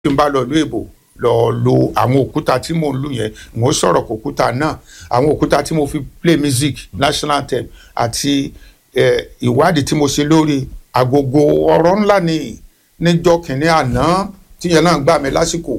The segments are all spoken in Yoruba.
tí n bá lọ ìlú èbò lọ lo àwọn òkúta tí mò ń lù yẹn mò ń sọ̀rọ̀ kó òkúta náà àwọn òkúta tí mo fi play music national anthem àti ìwádìí tí mo ṣe lórí agogo ọ̀rọ̀ ńlá ni níjọ́ kìnínní àná tíyẹn náà gbà mí lásìkò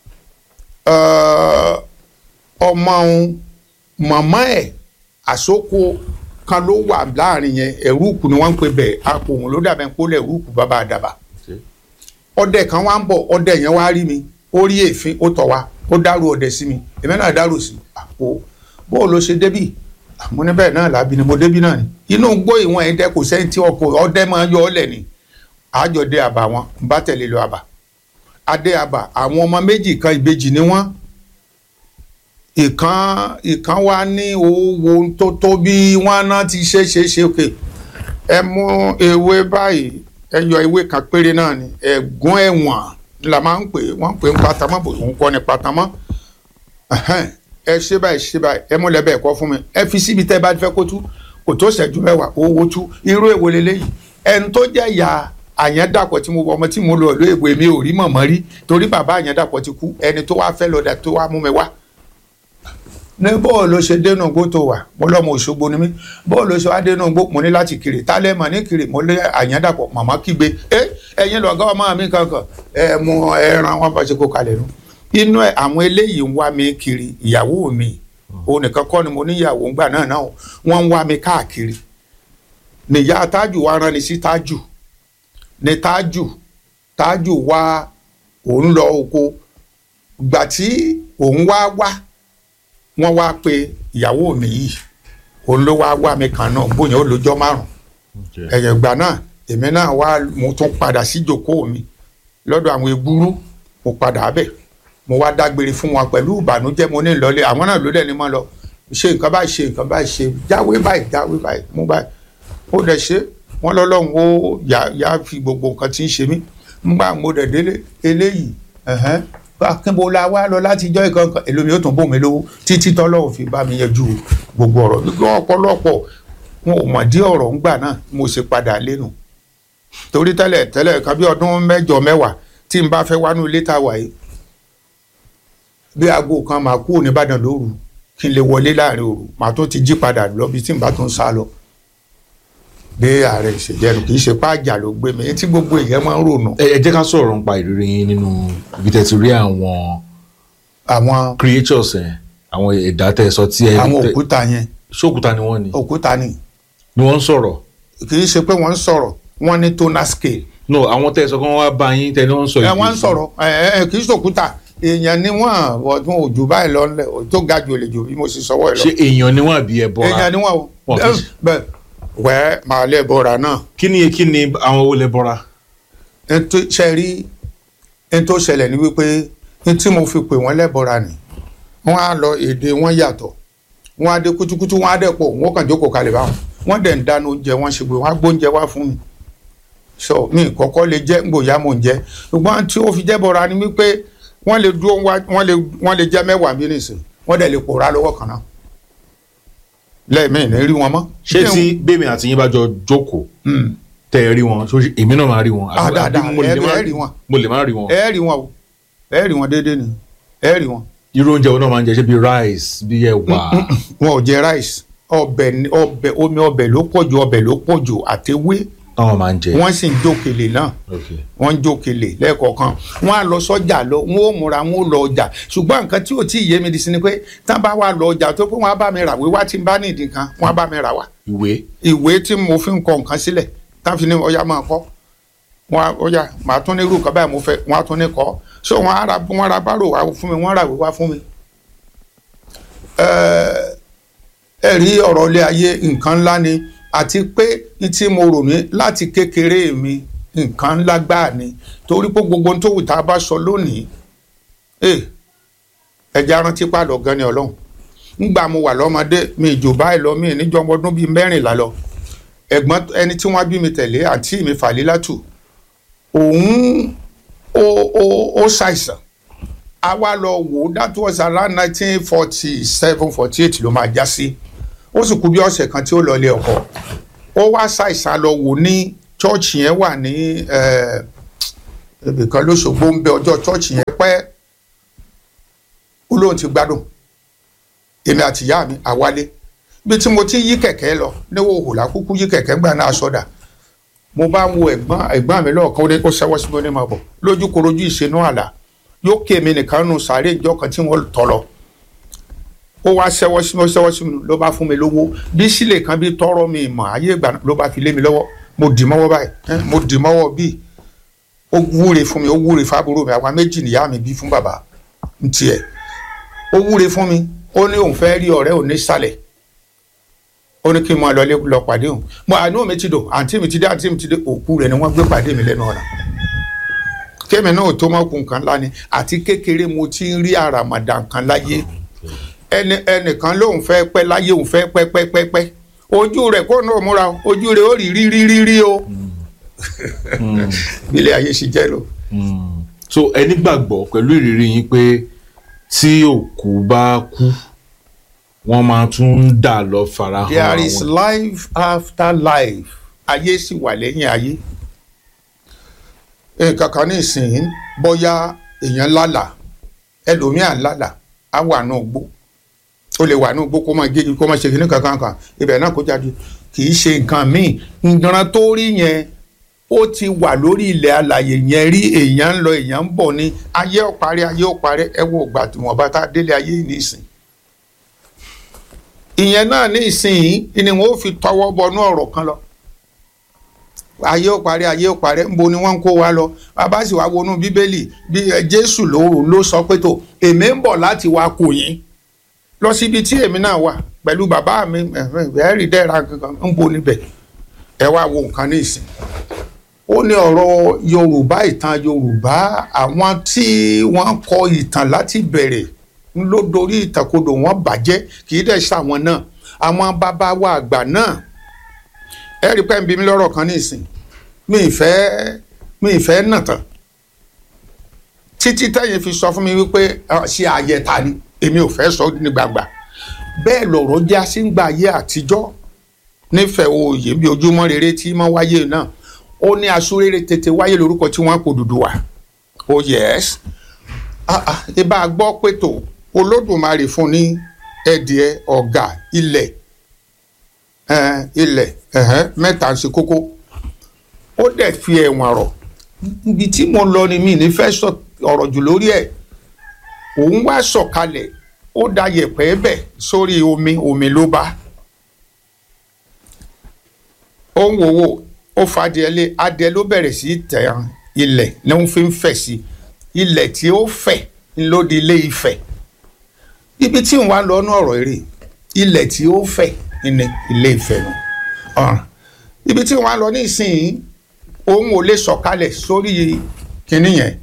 ọmọ òun màmá ẹ̀ àsókò kan ló wà láàrin yẹn ẹ̀rúùkù ni wọ́n ń pè bẹ́ẹ̀ àpò òun ló dàbẹ̀ ń pólẹ̀ ẹ̀rúùkù bàbá àdàbà ọdẹ kan wá ń bọ̀ ọdẹ yẹn wá rí mi ó rí èéfín ó tọ̀ wá ó dárò ọdẹ sí mi èmi náà dárò sí àpò bóò ló ṣe débì mo ní bẹ́ẹ̀ náà làbí ni mo débì náà ni inú gbó ìwọ̀n ẹ̀ dẹ́ kò sẹ́ni tí ọkọ̀ ọdẹ máa yọ ọ́ lẹ̀ ni àjọ dé àbà wọn n bá tẹ̀lé lọ àbà adé àbà àwọn ọmọ méjì kan ìbejì ni wọ́n ìkan ìkan wá ní owó tó tó bí wọ́n náà ti ṣe ṣe ṣe òkè ẹ mú ewé báyìí ẹ yọ ewé kan péré náà ni ẹ̀gún ẹ̀wọ̀n la máa ń pè wọ́n ń pè ń patamọ́ bò ń kọ́ ni patamọ́ ẹ ṣe báyìí ṣe báyìí ẹ múlẹ̀ bẹ́ẹ̀ kọ́ fún mi ẹ fi síbi tẹ́ bá fẹ́ kó tú kò tó ṣẹ́jú mẹ́wàá owó tú irú èwo leléyìí ẹni tó jẹ́ ìyá àyẹ̀dàpọ̀ tí mo ọmọ tí mo lọ ìlú èbò èmi ò rí mọ̀mọ́ rí torí bàbá àyẹ̀dàpọ̀ ti kú ẹni tó wá fẹ́ lọ́dà tó wá mú mi wá ní bóò ló ṣe dénú gbó tó wà mo lọ́mọ Òṣogbo ni mí bóò ló ṣe wá dénú gbó mo ní láti kiri tálẹ̀ mọ̀ ní kiri mo lé àyẹ̀dàpọ̀ màmá kígbe ẹ ẹ̀yin lọ̀gá ọmọ mi kankan ẹ mú ẹran wọn bá ṣe kó kalẹ̀ nu inú ẹ àwọn eléyìí ń wá mi kiri ìyàwó mi òun nìkan kọ́ ni mo níyàwó ńgbà náà náà wọ́n ń wá mi káàkiri nìyá tájù wa rán ni sí tájù ní tájù tájù wá òun lọ oko gbà tí òun wá wá wọ́n wá pe ìyàwó mi yìí òun ló wá wá mi kàn náà bóyá ó lọ́jọ́ márùn ẹ̀yẹ̀ ìgbà náà èmi náà wá mo tún padà sí ìjókòó mi lọ́dọ̀ àwọn egbúrú mo padà bẹ̀ mo wá dágbére fún wọn pẹ̀lú ìbànújẹ́ mo ní ìlọlé àwọn náà ló dẹ̀ ní mọ́ lọ ṣe nǹkan báyìí ṣe nǹkan báyìí ṣe jáwé báyìí jáwé báyìí mú báyìí ó dẹ̀ ṣe wọ́n lọ́lọ́run ó yà yà fi gbogbo nǹkan tí ń ṣe mí ńgbà mo dẹ̀ délé eléyìí akínbo la wá lọ láti ijọ́ ìkankan èlòmí ó tún bò mí lówó títí tọ́lọ́run fi bá mi yanjú gbogbo ọ̀rọ̀ gbígbọ́ ọ̀pọ̀lọpọ̀ wọn ò mọ̀ dí ọ̀rọ̀ ńgbà náà mo ṣe padà lẹ́nu torí tẹ́lẹ̀ tẹ́lẹ̀ kan bí ọdún mẹ́jọ mẹ́wàá tí n bá fẹ́ wánú ilé tá a wà yìí bí aago kan máa kúrò nìbàdàn lóru kí n lè wọlé láàrin òru màá tó ti jí padà lọ bí tí n bá tó ń sá lọ bí ààrẹ ìṣèjẹnu kì í ṣe páàjà ló gbé mi tí gbogbo èèyàn máa ń rònú. ẹ jẹ́ ká sọ̀rọ̀ nípa ìrírí yín nínú ibi tẹ́ ti rí àwọn àwọn creatures ẹ̀ àwọn ẹ̀dá tẹ́ ẹ sọ tí ẹ àwọn òkúta yẹn ṣókúta ni wọ́n ni òkúta ni ni wọ́n ń sọ̀rọ̀ kì í ṣe pé wọ́n ń sọ̀rọ̀ wọ́n ní tonal scale. no àwọn tẹ́ ẹ sọ pé wọ́n wá bá yín tẹ́ ẹ ní wọ́n ń sọ ẹ ìdí wọ́n ń sọ̀rọ̀ ẹ ẹ kì í ṣòkúta èèyàn ni wọ́n ọdún òjò báyìí lọ ńlẹ̀ tó ga jù lè jù bí mo sì sọwọ́ ẹ lọ. ṣé èèyàn ni wọ́n àbí ẹ bọ́ra èèyàn ni wọ́n o Wọn kì í ṣe- bẹ́ẹ̀ wẹ́ẹ́ màá lẹ́ bọ́ra náà kí ni kí ni àwọn owó lẹ bọ́ra ètò ṣe rí ètò ṣẹlẹ̀ ní wípé ní tí mo fi pè wọ́n lẹ́bọ̀ra ni wọ́n á lọ èdè wọn yàtọ̀ wọ́n á dé kútúkútú wọ́n á dẹ̀ pọ̀ wọ́n kàn jókòó kalẹ̀ báwọn wọ́n dẹ̀ ń dáná oúnjẹ wọ́n ṣe pé wọ́n á gbóúnjẹ wá fún mi sọ mi kọ́kọ́ lè jẹ́ gbòòyà mò ń jẹ́ ṣùgbọ́n tí ó fi jẹ́ bọ̀ra ni wípé wọ́n lè dúró wá wọ́n lè wọ́n lè jẹ́ mẹ́wàá bí nìsín wọ́n dẹ̀ lè pòórá lọ́wọ́ kan náà lẹ́ẹ̀mí ní rí wọn mọ́. ṣé tí bèmí àti yín bá jọ jókòó Mm. tẹ́ ẹ rí wọn ṣó ṣe- èmi náà máa rí wọn Ah, àbí- dáadáa, àbí mo lè ẹ- má ẹ rí wọn. mo lè má rí wọn ẹ rí wọn o ẹ rí wọn déédéé ni ẹ rí wọn. irú oúnjẹ wo náà máa ń jẹ ṣé bíi rice bíi ẹ̀wà wọn ò jẹ rice ọbẹ̀ ni- ọbẹ̀ omi ọbẹ̀ ló pọ̀jù ọbẹ̀ ló pọ̀jù àtẹwé táwọn máa ń jẹ wọ́n sì ń jókèlè náà Okay. wọ́n ń jókèlè lẹ́ẹ̀kọ̀ọ̀kan wọ́n á lọ sọ́jà lọ wọ́n ó múra wọ́n ó lọ ọjà ṣùgbọ́n nǹkan tí ò tí ì yé mi di sí ni pé tán bá wà lọ ọjà tó pé wọ́n á bá mi rà wíwá tí n bá ní ìdí kan wọ́n á bá mi rà wá ìwé ìwé tí mo fi ń kọ nǹkan sílẹ̀ tán fi ní ọya máa kọ́ wọ́n á ọya màá tún ní irú nǹkan báyìí mo fẹ́ wọ́n á tún ní kọ́ so wọ́n á ra wọ́n ra bárò wá fún mi wọ́n rà wíwá fún mi. Ẹ- ẹ rí ọ̀rọ̀ ilé ayé nǹkan ńlá ni àti pé ní tí mo rò ní láti kékeré mi nǹkan ńlá gbáà ni torí pé gbogbo ohun tó wù tá a bá sọ lónìí ẹ ẹja rántí pàdọ̀ gan ni ọlọ́run ńgbà mo wà lọ́mọdé mi ìjò báyìí lọ mi níjọ́ ọmọ ọdún bíi mẹ́rìnlá lọ ẹ̀gbọ́n ẹni tí wọ́n bí mi tẹ̀lé àǹtí mi Fàlílátù òun ó ó ó ṣàìsàn a wá lọ wò ó that was around nineteen forty seven forty eight ló máa já sí ó sì kú bí ọ̀sẹ̀ kan tí ó lọ ilé ọkọ ó wá ṣàìsàn lọ wò ní chọ́ọ̀chì yẹn wà ní eh, ibìkan lóṣogbo ń bẹ ọjọ́ chọ́ọ̀chì yẹn pẹ́ ó lóun ti gbádùn èmi àti ìyá mi àwálé bí tí mo ti yí kẹ̀kẹ́ lọ níwò òhùlà kúkú yí kẹ̀kẹ́ gbà náà sọ́dà mo bá ń wo ẹ̀gbọ́n ẹ̀gbọ́n mi lọ́ọ̀kan ó dé ó ṣẹ́wọ́ sí mi ó ní máa bọ̀ lójú korojú ìṣẹ́nú àlà yóò ké mi nìkan nù sàárè ìjọ kan tí wọ́n tọ̀ lọ ó wá ṣẹ́wọ́ sí mi ó ṣẹ́wọ́ sí mi ló bá fún mi lówó bí sílè kan bí tọrọ mi mọ̀ ayé ìgbà náà ló bá fi lé mi lọ́wọ́ mo dì mọ́wọ́ báyìí ẹ́, mo dì mọ́wọ́ bíi ó wúre fún mi ó wúre fábúrò mi àwa méjì nìyá mi bí fún bàbá ń tiẹ̀ ó wúre fún mi ó ní òun fẹ́ rí ọ̀rẹ́ òun ní sàlẹ̀ ó ní kí n máa lọ lé lọ pàdé òun mo àánú mi ti dò àǹtí mi ti dé àǹtí mi ti dé òkú rẹ̀ ni wọ́n gbé pàdé mi lẹ́nu ọ̀nà kémi náà tó mọ́ kun kan ńlá ni àti kékeré mo ti ń rí àràmàdà kan láyé ẹni ẹnìkan lóun fẹ́ pẹ́ láyé òun fẹ́ pẹ́ pẹ́ pẹ́ pẹ́ ojú rẹ̀ kó náà múra o, ojú rẹ̀ ó rí rí rí rí rí o bí ilé ayé ṣe jẹ́ lò. Mm. so ẹ nígbàgbọ́ pẹ̀lú ìrírí yín pé tí òkú bá kú wọ́n máa tún ń dà lọ farahàn there is àwọn life after life ayé sì wà lẹ́yìn ayé nǹkan kan ní ìsìn bóyá èèyàn lálà ẹlòmíà lálà á wà ní ògbó ó lè wà ní ògbó kó máa gégi kó máa ṣe kìnnìkan kankan kan ibẹ̀ náà kó jáde kì í ṣe nǹkan míì ìran tó rí yẹn ó ti wà lórí ilẹ̀ alàyè yẹn rí èèyàn ń lọ èèyàn ń bọ̀ ní ayé ó parí ayé ó parí ẹ wo ìgbà tí wọ́n bá tá a délé ayé yìí ní ìsìn ìyẹn náà ní ìsìn ni wọn ó fi tọwọ́ bọnú ọ̀rọ̀ kan lọ ayé ó parí ayé ó parí nbo ni wọ́n ń kó wa lọ bàbá sì wá wọnú bíbélì bí ẹ, jésù ló ló sọ pé tó èmi ń bọ̀ láti wá kò yín lọ síbi tí èmi náà wà pẹ̀lú bàbá mi ẹ̀rí dẹ́ra kankan ń bo níbẹ̀ ẹ wá wo nǹkan ní ìsìn ó ní ọ̀rọ̀ yorùbá ìtàn yorùbá àwọn tí wọ́n kọ ìtàn láti bẹ̀rẹ̀ ń ló dorí ìtàkodò wọn bàjẹ́ kì í dẹ̀ ṣàwọn náà àwọn bàbá wa àgbà náà ẹ rí pẹ́ ń bí mi lọ́rọ̀ kan ní ìsìn mi ì fẹ́ mi ì fẹ́ nà tán títí tẹ́yìn fi sọ fún mi wípé ah, ṣe àyẹ̀ta ni èmi ò fẹ́ sọ ní gbangba bẹ́ẹ̀ lọ̀rọ̀ já sí ń gba ayé àtijọ́ nífẹ̀ẹ́ oyè bí ojúmọ́ rere tí mọ́ wáyé náà ó ní asúrere tètè wáyé lórúkọ tí wọ́n kò dùdú wa oh yes ah ah ibà gbọ́ pé tó olódùmarè fún ní ẹ̀dìẹ ọ̀gá ilẹ̀ ẹ̀ẹ́n, ilẹ̀ ẹ̀hẹ́n, mẹ́ta ń ṣe kókó ó dẹ̀ fi ẹ̀wọ̀n rọ̀ ibi tí mo lọ ni mi ní fẹ́ sọ ọ̀rọ̀ jù lórí ẹ̀ òun wá sọ̀kalẹ̀ ó da yẹ̀pẹ̀ bẹ̀ sórí omi omi ló bá ó ń wò wò ó fa adìẹ lé adìẹ ló bẹ̀rẹ̀ sí í tẹ̀ ẹ́ ilẹ̀ ní wọ́n fi ń fẹ̀ sí ilẹ̀ tí ó fẹ̀ ló di ilé Ifẹ̀ ibi tí wọ́n wá lọ ní ọ̀rọ̀ eré ilẹ̀ tí ó fẹ̀ ní ilé Ifẹ̀ nù ọ̀ràn ibi tí wọ́n wá lọ ní ìsìn òun ò lè sọ̀kalẹ̀ sórí kinní yẹn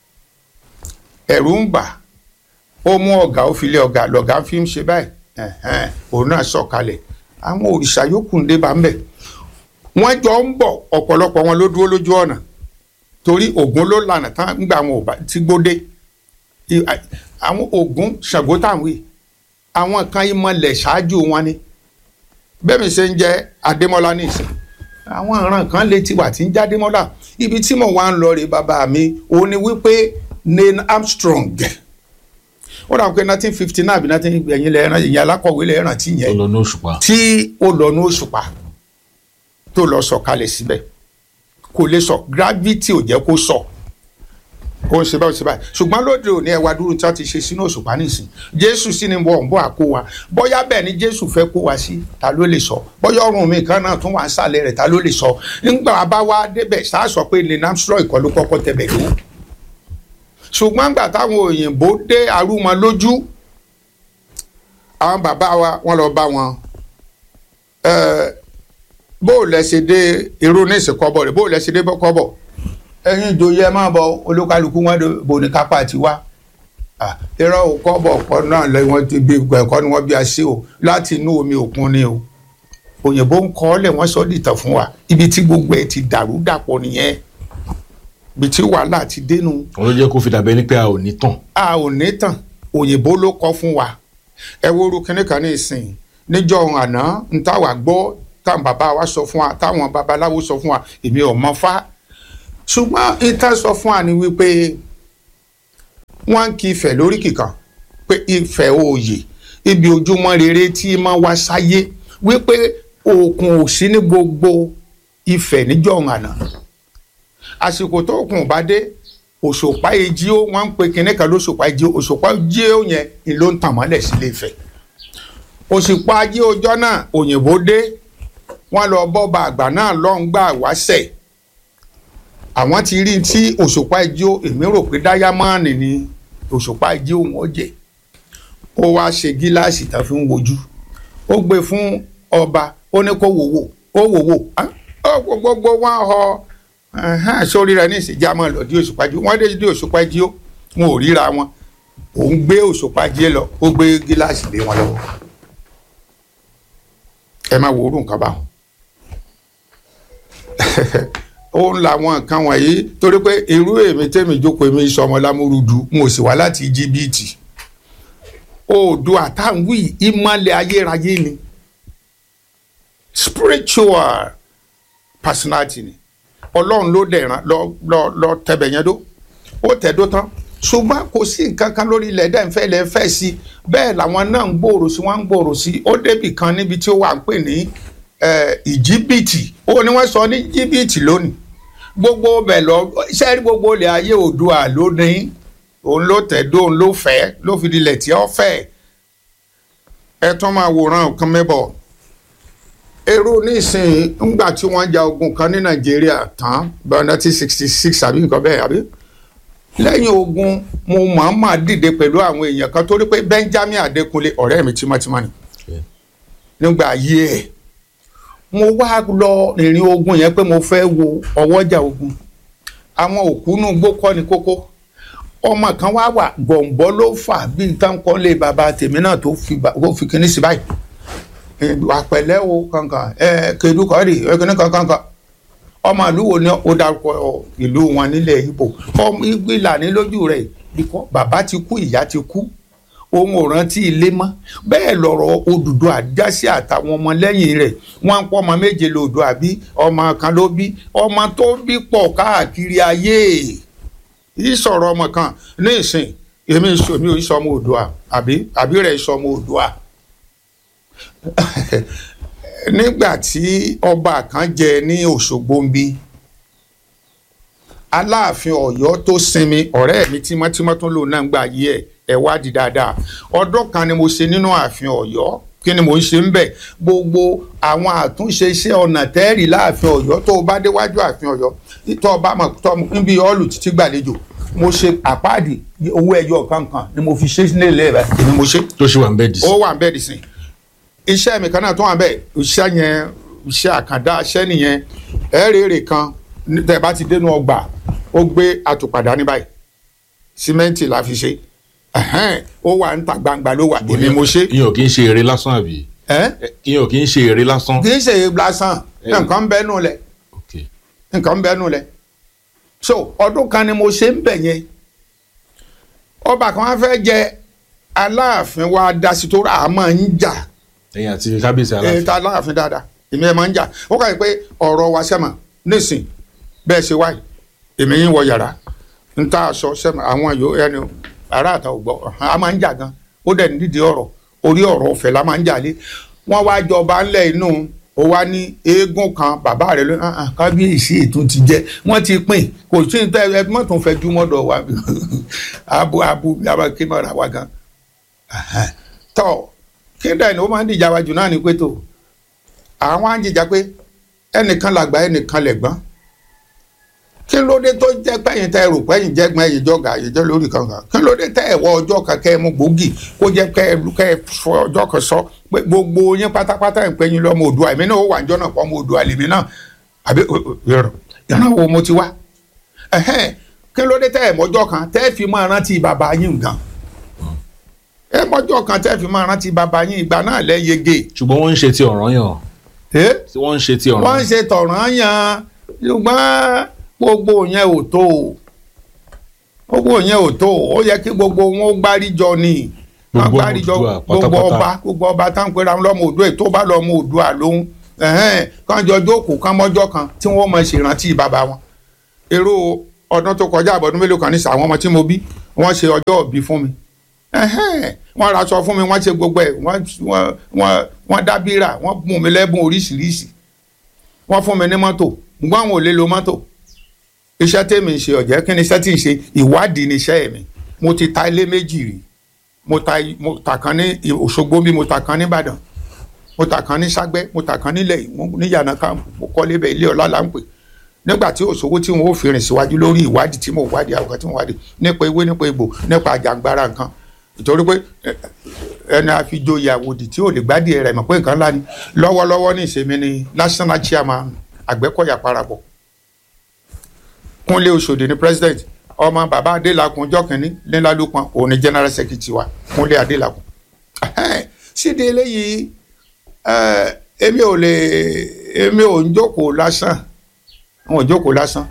ẹ̀rù ń bà ó mú ọ̀gá ó fi lé ọ̀gá lọ̀gá fi ń ṣe báyìí ẹ̀hẹ́n, òun náà sọ̀kalẹ̀ àwọn òrìṣà yòókù ń dé bá ń bẹ̀ wọ́n jọ ń bọ̀ ọ̀pọ̀lọpọ̀ wọn ló dúró lójú ọ̀nà torí Ògún ló lànà tán ńgbà àwọn òbá tí gbódé I- I- àwọn Ògún Ṣàngó táwọn yìí àwọn kan ìmọ̀lẹ̀ ṣáájú wọn ni bẹ́ẹ̀ mi ṣe ń jẹ́ Adémọ́lá ní ìsìn àwọn ìran kan lè ti wà tí ń jẹ́ Adémọ́lá ibi tí mo wá ń lọ rè bàbá mi òun ni wípé Neil Armstrong ó dà pé nineteen fifty nine àbí nineteen ẹ̀yìn lẹ́ẹ̀rán ìyẹn alákọ̀wé lẹ́ẹ̀rán tí yẹn tó lọ ní òṣùpá tí ó lọ ní òṣùpá tó lọ sọ kalẹ̀ síbẹ̀ kò lè sọ gravity ò jẹ́ kó sọ ó ń ṣe báyìí ṣe báyìí ṣùgbọ́n lóde òní ẹwà dúró tí wọ́n ti ṣe sínú òṣùpá nìsín jésù sì ni wọ́n ń bọ̀ àkó wa bóyá bẹ́ẹ̀ ni jésù fẹ́ kó wa sí ta ló lè sọ bóyá ọrùn mi kan náà tún wà ń sàlẹ̀ rẹ̀ ta ló lè sọ ńgbà bá wá débẹ̀ sáà sọ pé Neil Armstrong ìkọ́ ló kọ́kọ́ tẹ̀bẹ̀ ló ṣùgbọ́n gbà táwọn òyìnbó dé arúmọ lójú àwọn bàbá wa wọ́n lọ bá wọn ẹẹ bó o lẹ ṣe dé irú ní ìsìnkọ́bọ̀ rẹ̀ bó o lẹ ṣe dé bọ́kọ́bọ̀ ẹ̀yin ìjòyè ẹ máa bọ olúkálukú wọn bò ní kápá tiwa Ah, irọ́ ò kọ́bọ̀ ọ̀pọ̀ náà lẹ́yìn wọn ti bí ẹ̀kọ́ ni wọ́n bí a ṣe o láti inú omi òkun ni o òyìnbó ń kọ́ ọ́lẹ̀ wọ́n sọ dìtàn fún wa ibi tí gbogbo ẹ̀ ti dàrú dàpọ̀ nìyẹn ibi tí wàhálà ti dénú wọn ló jẹ́ kó fi dàbẹ́ ní pé a ò ní tàn a ò ní tàn òyìnbó ló kọ́ fún wa ẹ wo orú kinní kan ní ìsìn níjọ́ ohun àná ń táwa gbọ́ táwọn bàbá wa sọ fún wa táwọn babaláwo sọ fún wa èmi ò mọ fá ṣùgbọ́n ìtàn sọ fún wa ni wípé wọ́n ń kí Ifẹ̀ lórí kìkan pé Ifẹ̀ òòyè ibi ojúmọ́ rere tí máa wá sáyé wípé òkun ò sí ní gbogbo Ifẹ̀ níjọ́ àná àsìkò tó òkun bá dé òṣùpá ejì ó wọ́n ń pe kinní kan lóṣùpá ejì ó òṣùpá ejì ó yẹn ni ló ń tàn mọ́lẹ̀ sílé Ifẹ̀ òṣùpá ajé ọjọ́ náà òyìnbó dé wọ́n lọ bọ́ba àgbà náà lọ́n gbà wáṣẹ̀ àwọn ti rí tí òṣùpá ejì ó èmi rò pé dáyámọ́ọ̀nì ni òṣùpá ejì ó wọ́n jẹ́ ó wá ṣe gíláàsì tán fi ń wojú ó gbé fún ọba ó ní kó wò wò ó wò wò ó gbogbo wọn họ sórí rẹ ní ìsìnjámọ lọ di òṣùpá jí wọn dé di òṣùpá jí ó wọn ò ríra wọn òun gbé òṣùpá jí lọ ó gbé gíláàsì lé wọn lọ́wọ́ ẹ máa wòórùn nǹkan báwọn ó ń la àwọn nǹkan wọ̀nyí torí pé irú èmi tẹ́mi jókòó èmi sọmọ lámúrúdu mo sì wá láti íjíbítì oòdùà táwí ìmọ̀lẹ̀ ayérayé ni spiritual personality ni ọlọ́run ló dẹ̀ràn lọ lọ lọ tẹ̀bẹ̀ yẹn dó ó tẹ̀dó tán ṣùgbọ́n kò sí nǹkan kan lórí ilẹ̀ dẹ́ ń fẹ́ lẹ́ fẹ́ sí bẹ́ẹ̀ làwọn náà ń gbòòrò sí wọ́n ń gbòòrò sí ó débì kan níbi tí ó wà ń pè ní ìjíbìtì ó ní wọ́n sọ ní jíbìtì lónìí gbogbo bẹ̀ lọ sẹ́rí gbogbo ilẹ̀ ayé Oòduà lónìí òun ló tẹ̀dó òun ló fẹ́ ló fi dilẹ̀ tí ó fẹ́ ẹ tún máa wòran nǹkan mẹ́bọ̀ èrò nísìnyí ńgbà tí wọ́n ja ogun kan ní Nàìjíríà tán bá nineteen sixty six àbí nǹkan bẹ́ẹ̀ àbí lẹ́yìn ogun mo mọ̀ọ́mọ̀ dìde pẹ̀lú àwọn èèyàn kan torí pé Benjamin Adékúnlé ọ̀rẹ́ mi tímọ́tímọ́ ni nígbà ayé ẹ̀ mo wá lọ ìrìn ogun yẹn pé mo fẹ́ wo ọwọ́jà ogun àwọn òkúnú gbókọ́ ni kókó ọmọ kan wá wà gbọ̀ǹbọ́ ló fà bí nǹkan kan lé bàbá tèmi náà tó fi kíní sí báyìí àpẹ̀lẹ́ o kankan ẹ kedukọ rè ẹ kíní kankan kan ọmọ ìlú wo ni ó dárúkọ ìlú wọn nílẹ̀ Ìgbò ọmọ ìgbìlà ní lójú rẹ̀ bíkọ́ bàbá ti kú ìyá ti kú òun ò rántí ilé mọ́ bẹ́ẹ̀ lọ̀rọ̀ Odùduwà àjásí àtàwọn ọmọ lẹ́yìn rẹ̀ wọ́n ń pọ́ ọmọ méje lòdùà bí ọmọ kan ló bí ọmọ tó bí pọ̀ káàkiri ayé ìsọ̀rọ̀ ọmọ kan ní ìsìn èmi ìsọmi ò ìsọmọ Oòduà àbí àbí rẹ̀ ìsọmọ Oòduà nígbà tí ọba kan jẹ ní Òṣogbo ń bí Aláàfin Ọ̀yọ́ tó sinmi ọ̀rẹ́ mi tímọ́tímọ́ tó lò náà ń gbà yí ẹ̀ ẹ̀ wádìí dáadáa ọdún kan ni mo ṣe nínú ààfin Ọ̀yọ́ kí ni mo ń ṣe ń bẹ̀ gbogbo àwọn àtúnṣe iṣẹ́ ọ̀nà tẹ́ẹ̀rì láàfin Ọ̀yọ́ tó o bá déwájú ààfin Ọ̀yọ́ tó o bá mọ̀ tó níbi ọ́ọ̀lù títí gbàlejò mo ṣe àpáàdì owó ẹyọ kankan ni mo fi ṣe nílẹ̀ rẹ̀ èmi mo ṣe. tó ṣe wà ń bẹ́ẹ̀ dì sí. ó wà ń bẹ́ẹ̀ dì sí. iṣẹ́ mi kan náà tó wà ń bẹ́ẹ̀ iṣẹ́ yẹn iṣẹ́ àkàndá iṣẹ́ nìyẹn ẹ̀ẹ́rẹ̀ẹ̀rẹ̀ kan tẹ̀ bá ti dénú ọgbà ó gbé àtùpàdá ní báyìí símẹ́ǹtì la fi ṣe ó wà ń ta gbangba ló wà èmi mo ṣe. ìyẹn ò kí ń ṣe eré lásán àbí. ìyẹn ò kí ń ṣe eré lásán. kì í ṣe lásán nǹkan ń bẹ́ẹ̀ nù lẹ̀ nǹkan ń bẹ́ẹ̀ nù lẹ̀ so ọdún kan ni mo ṣe ń bẹ̀ yẹn ọba kan wá fẹ́ jẹ aláàfin wa dasi tó rà á máa ń jà ẹ̀yin àti kábíyèsí aláàfin. èyí tá aláàfin dáadáa èmi ẹ̀ máa ń jà ó kà yí pé ọ̀rọ̀ wa sẹ́mà nísìn bẹ́ẹ̀ ṣe wáyé èmi yín wọ yàrá ń tá aṣọ sẹ́mà àwọn yòó ẹni ará àtà ò gbọ́ a máa ń jà gan ó dẹ̀ ní dídì ọ̀rọ̀ orí ọ̀rọ̀ ọ̀fẹ́ la máa ń jà lé wọ́n wá jọba ńlẹ̀ inú ó wá ní eégún kan bàbá rẹ ló kábíyèsí ètò ti jẹ wọ́n ti pín kò sí ní tẹ ẹ mọ tó ń fẹjú mọdọ wa abu abu yaba kí mọra wa gan tọ kíndà ni ó máa ń dìjà wájú náà ní pẹtọ àwọn á ń jìjà pé ẹnìkan làgbà ẹnìkan lẹ̀gbọ́n kí ló dé tó jẹ́ pẹ́yìn tẹ́ rò pẹ́yìn jẹ́gbọ́n ẹ̀yìn jọ̀gà ẹ̀yìn jẹ́ lórí kankan kí ló dé tẹ́ ẹ̀ wọ ọjọ́ kan kẹ́ ẹ mú gbòógì kó jẹ́ kẹ́ ẹ kẹ́ ẹ fọ ọjọ́ kan sọ pé gbogbo yín pátápátá ẹ̀ ń pẹ́yìn lọ́mọ Oòduà èmi náà ó wà níjọ́ náà pọ̀ ọmọ Oòduà lèmi náà àbí yọrọ yọrọ wo mo ti wá kí ló dé tẹ́ ẹ̀ mọ́jọ́ kan tẹ́ ẹ fi máa rántí bàbá yín gan ẹ mọ́jọ́ kan tẹ́ ẹ fi máa rántí bàbá yín ìgbà náà lẹ́ yege. ṣùgbọ́n wọ́n ń ṣe ti ọ̀ranyàn. wọ́n ń ṣe ti ọ̀ranyàn. wọ́n ń ṣe tọ̀ranyàn ṣùgbọ́n gbogbo yẹn ò tó o gbogbo yẹn ò tó o ó yẹ kí gbogbo wọn ó gbáríjọ ni wọn gbáríjọ gbogbo ọba gbogbo ọba tá n pera wọn lọmọ Oòduà tó bá lọmọ Oòduà lóhun kàn jọ jókòó kàn mọ́jọ́ kan tí wọ́n mọ̀ ṣèrántí bàbá wọn èrò ọdún tó kọjá àbọ̀dún mélòó kan nísà àwọn ọmọ tí mo bí wọ́n ṣe ọjọ́ òbí fún mi Ẹhẹ́n, wọ́n ra aṣọ fún mi wọ́n ṣe gbogbo ẹ̀ wọ́n wọ́n wọ́n wọ́n dá bírà wọ́n bùn mí lẹ́bùn oríṣiríṣi wọ́n fún mi ní mọ́tò ṣùgbọ́n àwọn ò lè lo mọ́tò iṣẹ́ tèmi ń ṣe ọ̀jẹ́ kí ni iṣẹ́ tí ń ṣe ìwádìí ni iṣẹ́ mi mo ti ta ilé méjì rí mo ta mo ta kan ní Òṣogbo bí mo ta kan ní Ìbàdàn mo ta kan ní Ságbẹ́ mo ta kan nílẹ̀ Ìwó ní Yànàká mo kọ́lé bẹ́ẹ̀ ilé ọlá là ń pè nígbà tí òṣòwò tí wọn ò fi rìn síwájú lórí ìwádìí tí mo wádìí àwọn kan tí mo wádìí nípa ewé nípa egbò nípa àjàngbara nǹkan ìtorí pé ẹ- ẹni àfijoyè àwòdì tí ò lè gbádìí rẹ̀ mọ̀ pé nǹkan ńlá ni lọ́wọ́lọ́wọ́ ní ìsinmi ni national chairman Àgbẹ̀kọ̀yà parapọ̀ Kúnlé Oṣòdì ni president ọmọ bàbá Adélakùn ọjọ́ kìíní nílálùpọ̀n òun ni general secretary wa Kúnlé Adélakùn síde eléyìí ẹ, èmi ò lè èmi ò ń jókòó lásán wọn ò jókòó lásán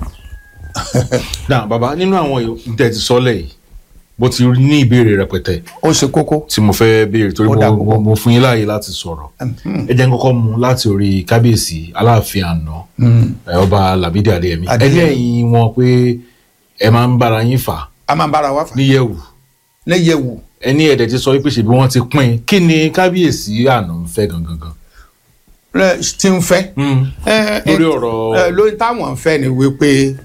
náà bàbá nínú àwọn ìtẹ̀ ti sọ́lẹ̀ yìí mo ti ní ìbéèrè rẹpẹtẹ ó ṣe kókó. tí mo fẹ́ béèrè torí Ó dà mo, púpọ̀. mo, mo fún yín láàyè láti sọ̀rọ̀ ẹ jẹ́ n kọ́kọ́ mú láti orí kábíyèsí aláàfin àná ẹ, ọba Lámídì Adéyẹmí Adéyẹmí. ẹlẹ́yìn wọn pé ẹ máa ń bára yín fà a máa ń bára wa fà níyẹ̀wù lẹ́yẹ̀wò ẹni ẹ̀dẹ̀ ti sọ wípé ṣèbí wọ́n ti pín in kí ni kábíyèsí àná ń fẹ́ gangan gan. rẹ tí ń fẹ́. Ẹ, ẹ, lórí ọ̀rọ̀ ẹ, lórí táwọn ń fẹ́ ni wípé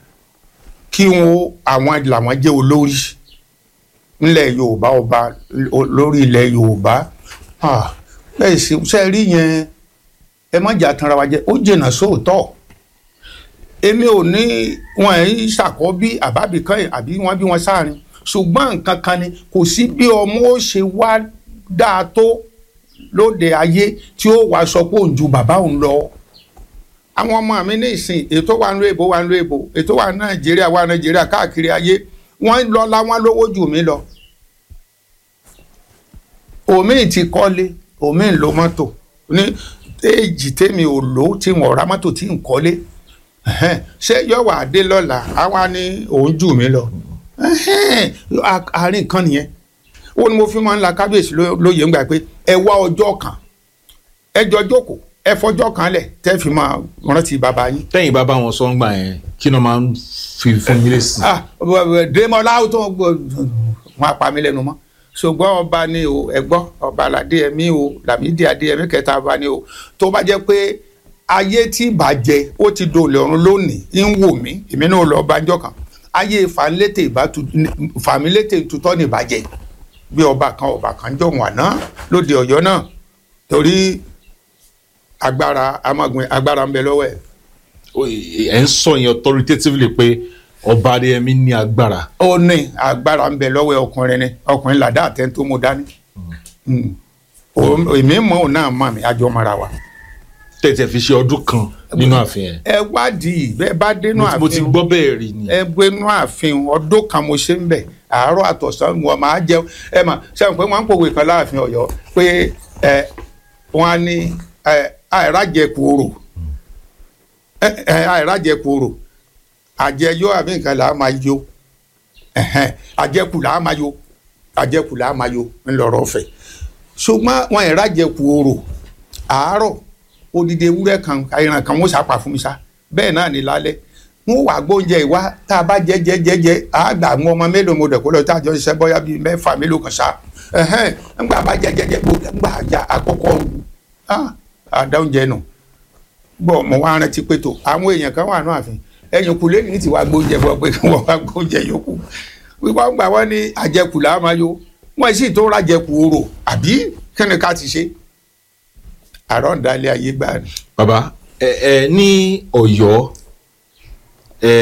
kí wọn àwọn làwọn jẹ́ olórí nílẹ̀ Yorùbá ọba o- lórí ilẹ̀ Yorùbá Ah, bẹ́ẹ̀ sì ṣe rí yẹn ẹ má jà tanra wa jẹ ó jìnnà sóòótọ́ èmi ò ní wọn ẹ̀ ń ṣàkọ́bí àbábí kan àbí wọn bí wọn sáàrin ṣùgbọ́n nǹkan kan ni kò sí bí ọmọ ó ṣe wá dáa tó lóde ayé tí ó wàá sọ pé òun ju bàbá òun lọ àwọn ọmọ mi ní ìsìn ètò wà nílò èbó wà nílò èbó ètò wà ní nàìjíríà wà nàìjíríà káàkiri ayé wọ́n lọ láwọn lówó jù mí lọ omi ti kọ́lé omi ń lo mọ́tò ní éèjì tèmi ò lò tí wọ́n ra mọ́tò tí ń kọ́lé ẹ̀hẹ́n, ṣé yọ̀wọ̀ adé lọ́la àwa ni òun jù mí lọ ẹ̀hẹ́n, a- àárín kan nìyẹn ó ní mo fi máa ń la kábíyèsí ló- lóye ńgbà pé ẹ wá ọjọ́ kan ẹ jọ jókòó ẹ fọjọ́ kan lẹ̀ tẹ́ fi máa rántí bàbá yín. tẹ́yìn bá bá wọn sọ ń gbà yẹn kí ni wọ́n máa ń fi fún yín lésì. ah dèmọ́lá ó tó wọn apá mi lẹ́nu mọ́ ṣùgbọ́n ọba ni o ẹ̀gbọ́n ọba Adéyẹmí o Lámídì Adéyẹmí kẹta ọba ni o tó bá jẹ́ pé ayé tí bàjẹ́ ó ti dòlè ọ̀run lónìí ń wò mí èmi náà lọ bá njọ́ kan ayé fàmílétè ìbátu fàmílétè tutọ́ ní ìbàjẹ́ bí ọba kan ọba kan jọ wọn àná lóde Ọ̀yọ́ náà torí agbára amagun agbára ń bẹ lọ́wọ́ ẹ̀ Ó- ẹ̀ ń sọ yẹn authoritatively pé ọba Adéyẹmí ní agbára. ó ní agbára ń bẹ lọ́wọ́ ọkùnrin ni ọkùnrin làdá àtẹ tó mú dání Mm. O- èmi mọ̀ ọ́ náà mọ̀ mí àjọ mara wa. tẹ̀tẹ̀ fi ṣe ọdún kan nínú ààfin yẹn. ẹ wádìí bẹ́ẹ̀ bá dénú mo ti- mo ti ààfin gbọ́ bẹ́ẹ̀ rí ni. ẹ gbénú ààfin ọdún kan mo ṣe ń bẹ̀ àárọ̀ àtọ̀sán wọn máa jẹun ẹ mà sẹ́wọ̀n pé wọ́n ń pòwe kan láàfin Ọ̀yọ́ pé ẹ wọ́n á ní ẹ àìrájẹkù orò ẹ ẹ àìrájẹkù orò àjẹyó àbí nǹkan là á máa yó ẹ̀hẹ́n, àjẹkù là á máa yó àjẹkù là á máa yó ńlọrọ̀ ọ̀fẹ́ ṣùgbọ́n wọn ìrájẹkù orò àárọ̀ odidi ewúrẹ́ kan ìran kan wọ́n ṣàpà fún mi sá bẹ́ẹ̀ náà ní lálẹ́ wọ́n wà gbóúnjẹ ìwá tá a bá jẹ jẹ jẹ jẹ àgbà àwọn ọmọ mélòó mo dẹ̀ kó lọ tá a jọ ṣiṣẹ́ bọ́yá bíi mẹ́fà mélòó kan sá ẹ̀hẹ́n ńgbà bá jẹ jẹ jẹ gbogbo ńgbà àjà àkọ́kọ́ ah, àdá oúnjẹ nù gbọ́ mo wá rántí pé tó àwọn èèyàn kan wà náà àfin ẹ̀yìn kù lẹ́yìn tí wàá gbóúnjẹ bọ́ pé wọ́n wá gbóúnjẹ yòókù wíwá gbà wọ́n ní àjẹkù làá máa yó wọ́n sì tó rájẹkù orò àbí kí ni ká ti ṣe àrọ́ǹdálẹ̀ ayé gbà ni. bàbá ẹ ẹ ní Ọ̀yọ́ ẹ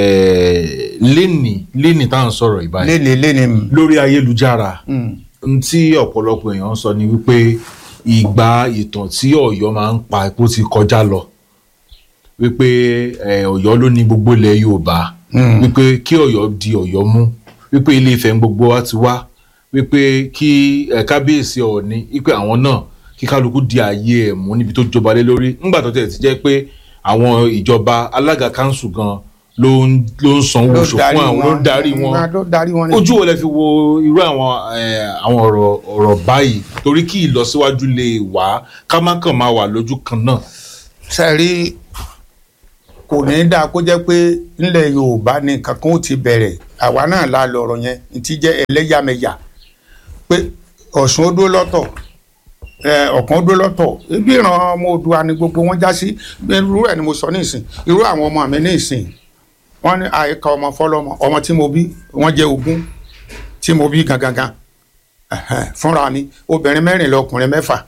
lẹ́nì lẹ́nì tá à ń sọ̀rọ̀ ìbáyìí léni léni mi. lórí ayélujára n tí ọ̀pọ̀lọpọ̀ èèyàn ń sọ ni wípé ìgbà ìtàn tí Ọ̀yọ́ máa ń pa epo ti kọjá lọ wípé ẹ, Ọ̀yọ́ ló ní gbogbo ilẹ̀ Yorùbá wípé kí Ọ̀yọ́ di Ọ̀yọ́ mú wípé Ilé Ifẹ̀ ń gbogbo wa ti wá wípé kí ẹ, kábíyèsí Ọọ̀ni wípé àwọn náà kí kálukú di ààyè ẹ̀ mú níbi tó jọba lé lórí ńgbà tó tẹ̀ ti jẹ́ pé àwọn ìjọba alága kanṣu gan ló ń ló ń sanwó oṣù fún àwọn ló ń darí wọn ló darí wọn. ojú wo lẹ fi wo irú àwọn eh, àwọn ọ̀rọ̀ ọ̀rọ̀ báyìí torí kí ìlọsíwájú lè wá ká má kàn máa wà lójú kan náà. sẹ́rí kò ní í dáa kó jẹ́ pé nílẹ̀ yorùbá ni nǹkan kan ó ti bẹ̀rẹ̀ àwa náà la lọ̀rọ̀ yẹn ní ti jẹ́ ẹlẹ́yàmẹ̀yà pé ọ̀ṣun ó dúró lọ́tọ̀ ẹ, ọ̀kan ó dúró lọ́tọ̀ ibi ìran ọmọ Oòduà ni gbogbo wọn já sí irú ẹ̀ ni mo sọ ní ìsìn irú àwọn ọmọ mi ní ìsìn wọ́n ní àyíká ọmọ fọlọ́mọ ọmọ tí mo bí wọ́n jẹ́ ogún tí mo bí gangan ẹ̀hẹ́n, fúnra mi obìnrin mẹ́rìnlá ọkùnrin mẹ́fà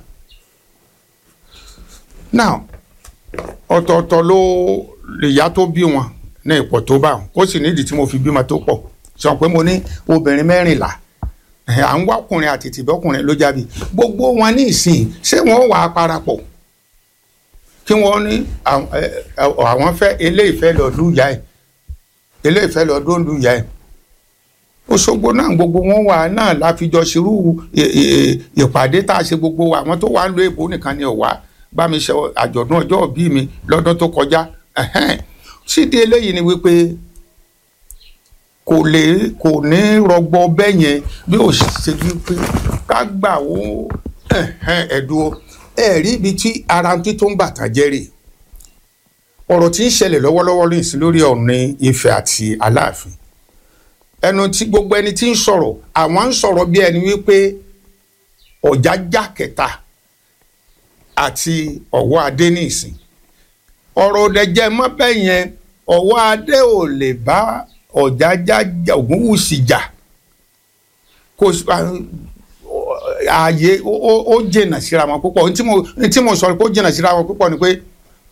now ọ̀tọ̀ọ̀tọ̀ ló ìyá tó bí wọn ní ipò tó bá wọn ó sì nídìí tí mo fi bímọ tó pọ̀ sọ pé mo ní obìnrin mẹ́rìnlá ẹ̀, à ń wá ọkùnrin àti tìbọ́kùnrin ló jábí gbogbo wọn ní ìsìn ṣé wọ́n wà á parapọ̀ kí wọ́n ní àwọn ẹ, ẹ, àwọn fẹ́ eléyìí fẹ́ lọ lù ìyá ẹ̀ eléyìí fẹ́ lọ dóńdú ìyá ẹ̀ Òṣogbo náà gbogbo wọn wà náà láfijọ́ ṣerú ì- ì- ìpàdé tá a ṣe gbogbo wa àwọn tó wà ń lo èbó nìkan ni ọ̀wá bá mi ṣe àjọ̀dún ọjọ́ ìbí mi lọ́dún tó kọjá ẹ̀hẹ́n. sídi eléyìí ni wípé kò lè kò ní rọgbọ bẹ́ẹ̀ yẹn bí ó ṣe wípé ká gbà ó ẹ̀hẹ́n, ẹ̀dùn ẹ̀rí ibi tí ara tí tó ń bàtà jẹ́rìí ọ̀rọ̀ tí ń ṣẹlẹ̀ lọ́wọ́lọ́wọ́ ní ìsìn lórí Ọọ̀ni Ifẹ̀ àti Aláàfin ẹnu tí gbogbo ẹni tí ń sọ̀rọ̀ àwọn ń sọ̀rọ̀ bí ẹni wípé Ọ̀jájá kẹta àti Ọ̀wọ́ Adé ní ìsìn ọ̀rọ̀ òdẹ̀jẹ̀ mọ́ bẹ́ẹ̀ yẹn Ọ̀wọ́ Adé ò lè bá Ọ̀jájá jà- Ògúnwùsì jà kò sí- ààyè ó- ó ó jìnnà síra wọn púpọ̀ ohun tí mo ohun tí mo sọ pé ó jìnnà síra wọn púpọ̀ ni pé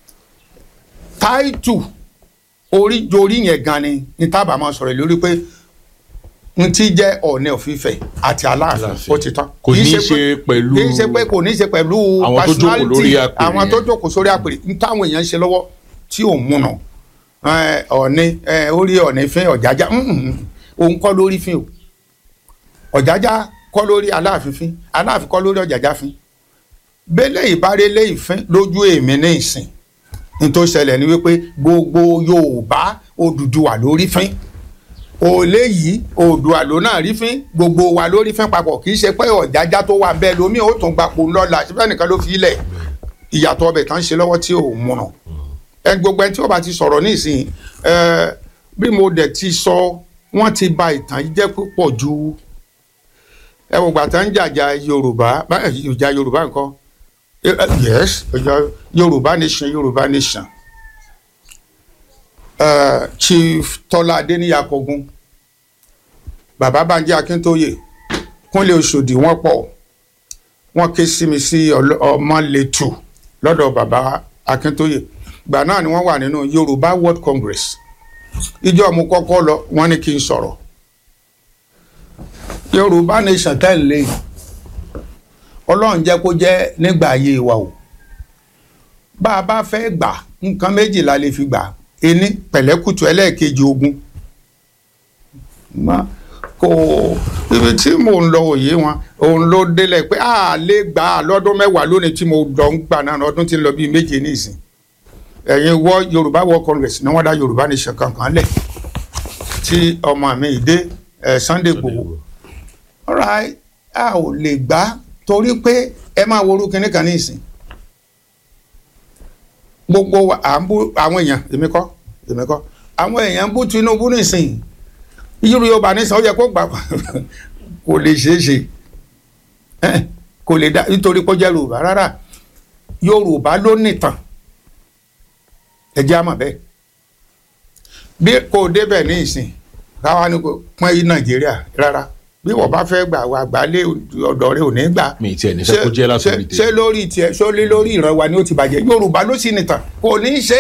táìtù oríjorí yẹn gan ni ní tábà máa sọ̀rọ̀ lórí pé n ti jẹ́ Ọọ̀ni of Ifẹ̀ àti Aláàfin Aláàfin. ó ti tán Kò Kì í ní í pé- ṣe pẹ̀lú- kì í ṣe pé kò ní í ṣe pẹ̀lú Àwọn tó jókòó lórí personality, àpèrè àwọn tó yẹn. jókòó sórí àpèrè n táwọn èèyàn ń ṣe lọ́wọ́ tí ò múnà ẹ, Ọọ̀ni ẹ, orí Ọọ̀ni fín Ọ̀jájá mm, òun kọ́ lórí fín o Ọ̀jájá kọ́ lórí Aláàfin fín Aláàfin kọ́ lórí Ọ̀jájá fín bẹ́lẹ̀ ìbárẹ́lẹ̀ ìfín lójú èmi ní ìsìn ní tó ṣẹlẹ̀ ni wípé gbogbo Yorùbá Odùduwà lórí fín òòlé yìí Oòduà ló náà rí fín gbogbo wa lórí fín papọ̀ kì í ṣe pé Ọ̀jájá tó wà bẹ́ẹ̀ lómi ó tún gbapò lọ́la síbẹ̀ nìkan ló fi ilẹ̀ ìyàtọ̀ ọbẹ̀ kan ṣe lọ́wọ́ tí ò múnà ẹ gbogbo ẹni tí ó bá ti sọ̀rọ̀ ní ìsìn ẹ bí mo dẹ̀ ti sọ wọ́n ti ba ìtàn yìí jẹ́ púpọ̀ ju ẹ wò gbàtà ń jàjà Yorùbá bá- ẹ, ìjà Yorùbá nǹkan Eh, eh, yes ìjà Yorùbá nation Yorùbá nation uh, Chief Tọ́lá Adéníyà Kọ́gun bàbá Bánjí Akíntóyè Kúnlé Òṣòdì wọ́n pọ̀ wọ́n ké sí mi sí ọlọ- Ọmọlétù lọ́dọ̀ bàbá Akíntóyè gbà náà ni wọ́n wà nínú Yorùbá World Congress ìjọ mo kọ́kọ́ lọ wọ́n ní kí n sọ̀rọ̀ Yorùbá nation tẹ́lẹ̀ Ọlọ́run jẹ́ kó jẹ́ nígbà ayé wa o bá a bá fẹ́ gbà nǹkan méjì la lè fi gbà ení pẹ̀lẹ́kùtù ẹlẹ́ẹ̀kejì ogun Ma- kò ibi tí mò ń lọ òye wọn òun ló délẹ̀ pé a lè gbà á lọ́dún mẹ́wàá lónìí tí mo lọ ń gbà náà ọdún tí ń lọ bíi méje ní ìsìn ẹ̀yin wọ Yorùbá World Congress ni wọ́n dá Yorùbá Nation kankan lẹ̀ tí ọmọ mi ìdé ẹ̀ Sunday Igboho alright a ò lè gbà á torí pé ẹ máa wo orúkọ kínní kan ní ìsìn gbogbo wa à ń bú àwọn èèyàn èmi kọ́ èmi kọ́ àwọn èèyàn ń bú Tinubu nísìnyí Yorùbá ní sàn ó yẹ kó gbà kò lè ṣeé ṣe Eh, kò lè dá nítorí kó jẹ́ Yorùbá rárá Yorùbá ló nìtàn ẹ jẹ́ àmọ̀ bẹ́ẹ̀ bí kò débẹ̀ ní ìsìn káwa ni kò pọ́n yí Nàìjíríà rárá bí wọ́n bá fẹ́ gbà wá gbà lé ọ̀dọ̀ rẹ̀ ò ní gbà mi tiẹ̀ ní fẹ́ kó jẹ́ látòrí ṣé ṣé lórí tiẹ̀ ṣé lé lórí ìran wa ni ó ti bàjẹ́ Yorùbá ló sì nìtàn kò ní í ṣe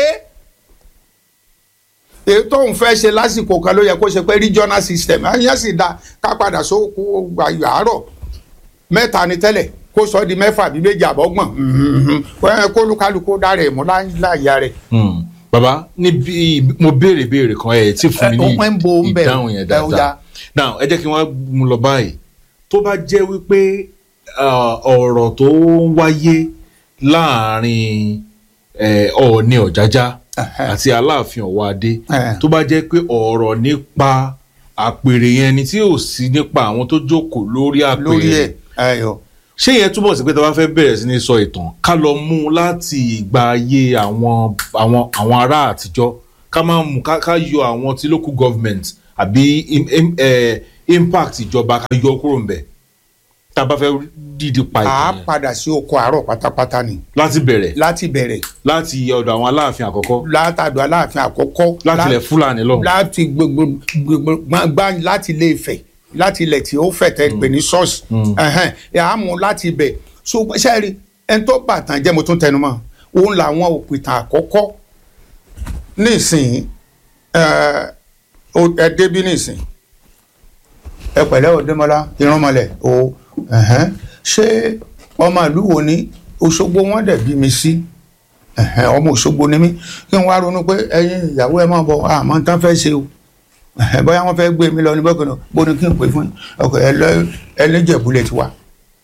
é èyí tó ń fẹ́ ṣe lásìkò kan ló yẹ kó ṣe pé regional system ẹ̀yìn sì da ká padà sóko ayọ̀ àárọ̀ mẹ́ta ni tẹ́lẹ̀ kó sọ di mẹ́fà bí méjì àbọ̀gbọ̀n ẹ̀ kó lukaluku dára ẹ̀ mú láyà rẹ̀. Hmm. bàbá níbi mo béèrè béèrè kan ẹ tí fún mi Ẹ, ó ń bo ń ní bẹ̀, ìdáhùn yẹn ẹ, ó dáadáa yá. now ẹ jẹ́ kí wọ́n mú lọ báyìí tó bá jẹ́ wípé ah, ọ̀rọ̀ tó ń wáyé láàrin eh, Ọọ̀ni Ọ̀jájá Ẹhẹ́. àti àti Aláàfin Ọ̀wọ́ Adé Ẹhẹ́. tó bá jẹ́ pé ọ̀rọ̀ nípa àpèrè yẹn ni tí ò sí nípa àwọn tó jókòó lórí àpèrè lórí ẹ̀ ẹ̀yọ̀ ṣé yẹn túbọ̀ sí pé tá a bá fẹ́ bẹ̀rẹ̀ sí ní sọ ìtàn ká lọ mú un láti ìgbà ayé àwọn àwọn àwọn ará àtijọ́ ká máa mú ká ká yọ àwọn ti local government àbí im- im- eh, impact ìjọba ká yọ kúrò ńbẹ̀ tá a bá fẹ́ dídí pa a ìtàn yẹn padà sí oko àárọ̀ pátápátá ni láti bẹ̀rẹ̀ láti bẹ̀rẹ̀ láti ọ̀dọ̀ àwọn aláàfin àkọ́kọ́ látàdọ̀ aláàfin àkọ́kọ́ láti lá- ilẹ̀ fúlàní lọ́hùn láti gbogbo gbogbo gbá láti ilé Ifẹ̀ láti ilẹ̀ tí ó fẹ̀ tẹ́ pè ní ṣọ́ọ̀ṣì ẹ̀hẹ́n, ẹ̀ á mú láti ibẹ̀ so sẹ́ẹ̀rì ẹni tó bàtàn jẹ́ mo tún tẹnu mọ́ òun làwọn òpìtàn àkọ́kọ́ nísìnyí ẹ̀ ó- ẹ débí nísìnyí ẹ pẹ̀lẹ́ òdèmọ́lá irúnmọlẹ̀ o ẹ̀hẹ́n, ṣé ọmọ ìlú wo ni Òṣogbo wọn dẹ̀ bí mi sí ẹ̀hẹ́n, ọmọ Òṣogbo ni mí kí n wá ronú pé ẹ̀yin ìyàwó ẹ máa bọ̀ àmọ́ n tán fẹ́ ṣe o ẹ̀hẹ́n, bóyá wọ́n fẹ́ gbé mi lọ ní bọ́kànnà bó ni kí n pè fún yín ọkọ̀ ẹlẹ́jẹ̀bulẹ̀ ti wá.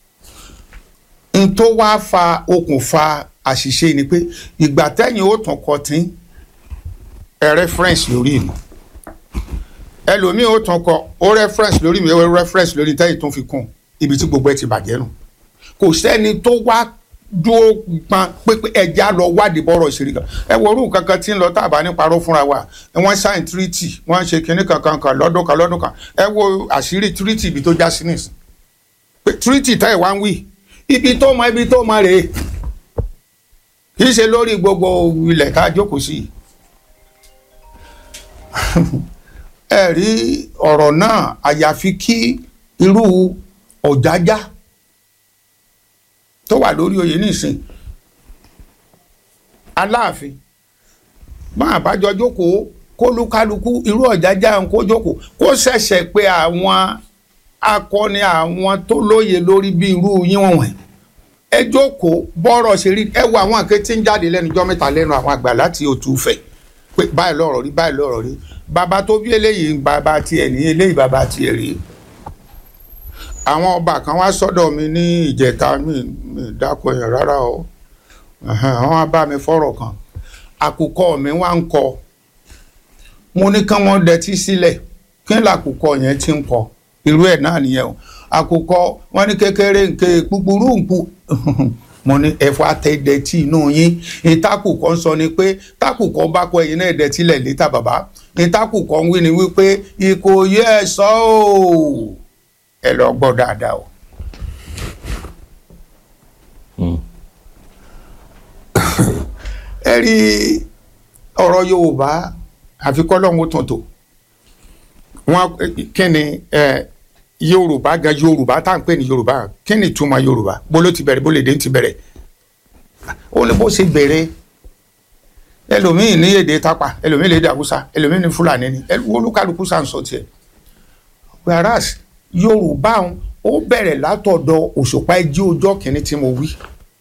n tó wá fa okùnfà àṣìṣe ni pé ìgbà tẹ́yìn ó tàn kọ tí ẹ reference lórí mi ẹlòmíì ó tàn kọ ó reference lórí mi ó reference lórí tẹ́yìn tó fi kún ibi tí gbogbo ẹ ti bàjẹ́ nù kò sẹ́ni tó wá dúró pan pépé ẹja lọ wádìí bọ́rọ̀ ìṣèlú kan ẹ wo orú kankan tí ń lọ tábà ní parọ́ fúnra wa wọ́n sign treaty wọ́n ṣe kinní kankan kan lọ́dún kan lọ́dún kan ẹ wo àṣírí treaty ibi tó já sí nìsín pé treaty táyì wá ń wí ibi tó mọ ibi tó mọ rèé kì í ṣe lórí gbogbo ilẹ̀ tá a jókòó sí yìí ẹ rí ọ̀rọ̀ náà àyàfi kí irú ọ̀jájá tó wà lórí oyè nísìn aláàfin máa bájọ jókòó kó lúkálukú irú ọ̀jájá ń kó jókòó kó ṣẹ̀ṣẹ̀ pé àwọn akọni àwọn tó lóye lórí bí irú yín wọ̀nyí ẹ jókòó bọ́rọ̀ ṣe rí ẹ wo àwọn àké tí ń jáde lẹ́nu jọ́ mẹ́ta lẹ́nu àwọn àgbà láti òtúfẹ̀ pé báyìí lọ́rọ̀ rí báyìí lọ́rọ̀ rí bàbá tó bí eléyìí bàbá tiẹ̀ ní eléyìí bàbá tiẹ̀ rí àwọn ọba kan wá sọ́dọ̀ mi ní ìjẹta mi mi dákọ yẹn rárá o ẹ̀hẹ́n, wọ́n wá bá mi fọ̀rọ̀ kan àkùkọ mi wá ń kọ mo ní kán wọ́n dẹtí sílẹ̀ kí n làkùkọ yẹn ti ń kọ irú ẹ̀ náà nìyẹn o àkùkọ wọ́n ní kékeré nke kúkúrú nkú mo ní ẹ̀fọ́ àtẹ̀dẹ̀tì inú yín ìtakùkọ ń sọ ni pé takùkọ bá kọ ẹ̀yin náà dẹ̀tílẹ̀ létà bàbá ìtakùkọ ń wí ni wípé ìkòyí ẹ̀ sọ́ ọ́ ẹ lọ gbọ́ dáadáa o. ẹ rí ọ̀rọ̀ yorùbá àfikọ́lọ́hún tuntun wọn kí ni ẹ yorùbá gan yorùbá tá à ń pè ní yorùbá kí ni ìtumọ̀ yorùbá bó ló ti bẹ̀rẹ̀ bó lè dé ti bẹ̀rẹ̀ ó ní bó ṣe bẹ̀rẹ̀ ẹlòmíì ní èdè tápà ẹlòmíì ní èdè haúsá ẹlòmíì ní fúlàní ni olúkálukú sàn sọ tiẹ̀ whereas yorùbá òun ó bẹ̀rẹ̀ látọ̀dọ̀ òṣùpá ẹjí ọjọ́ kìíní tí mo wí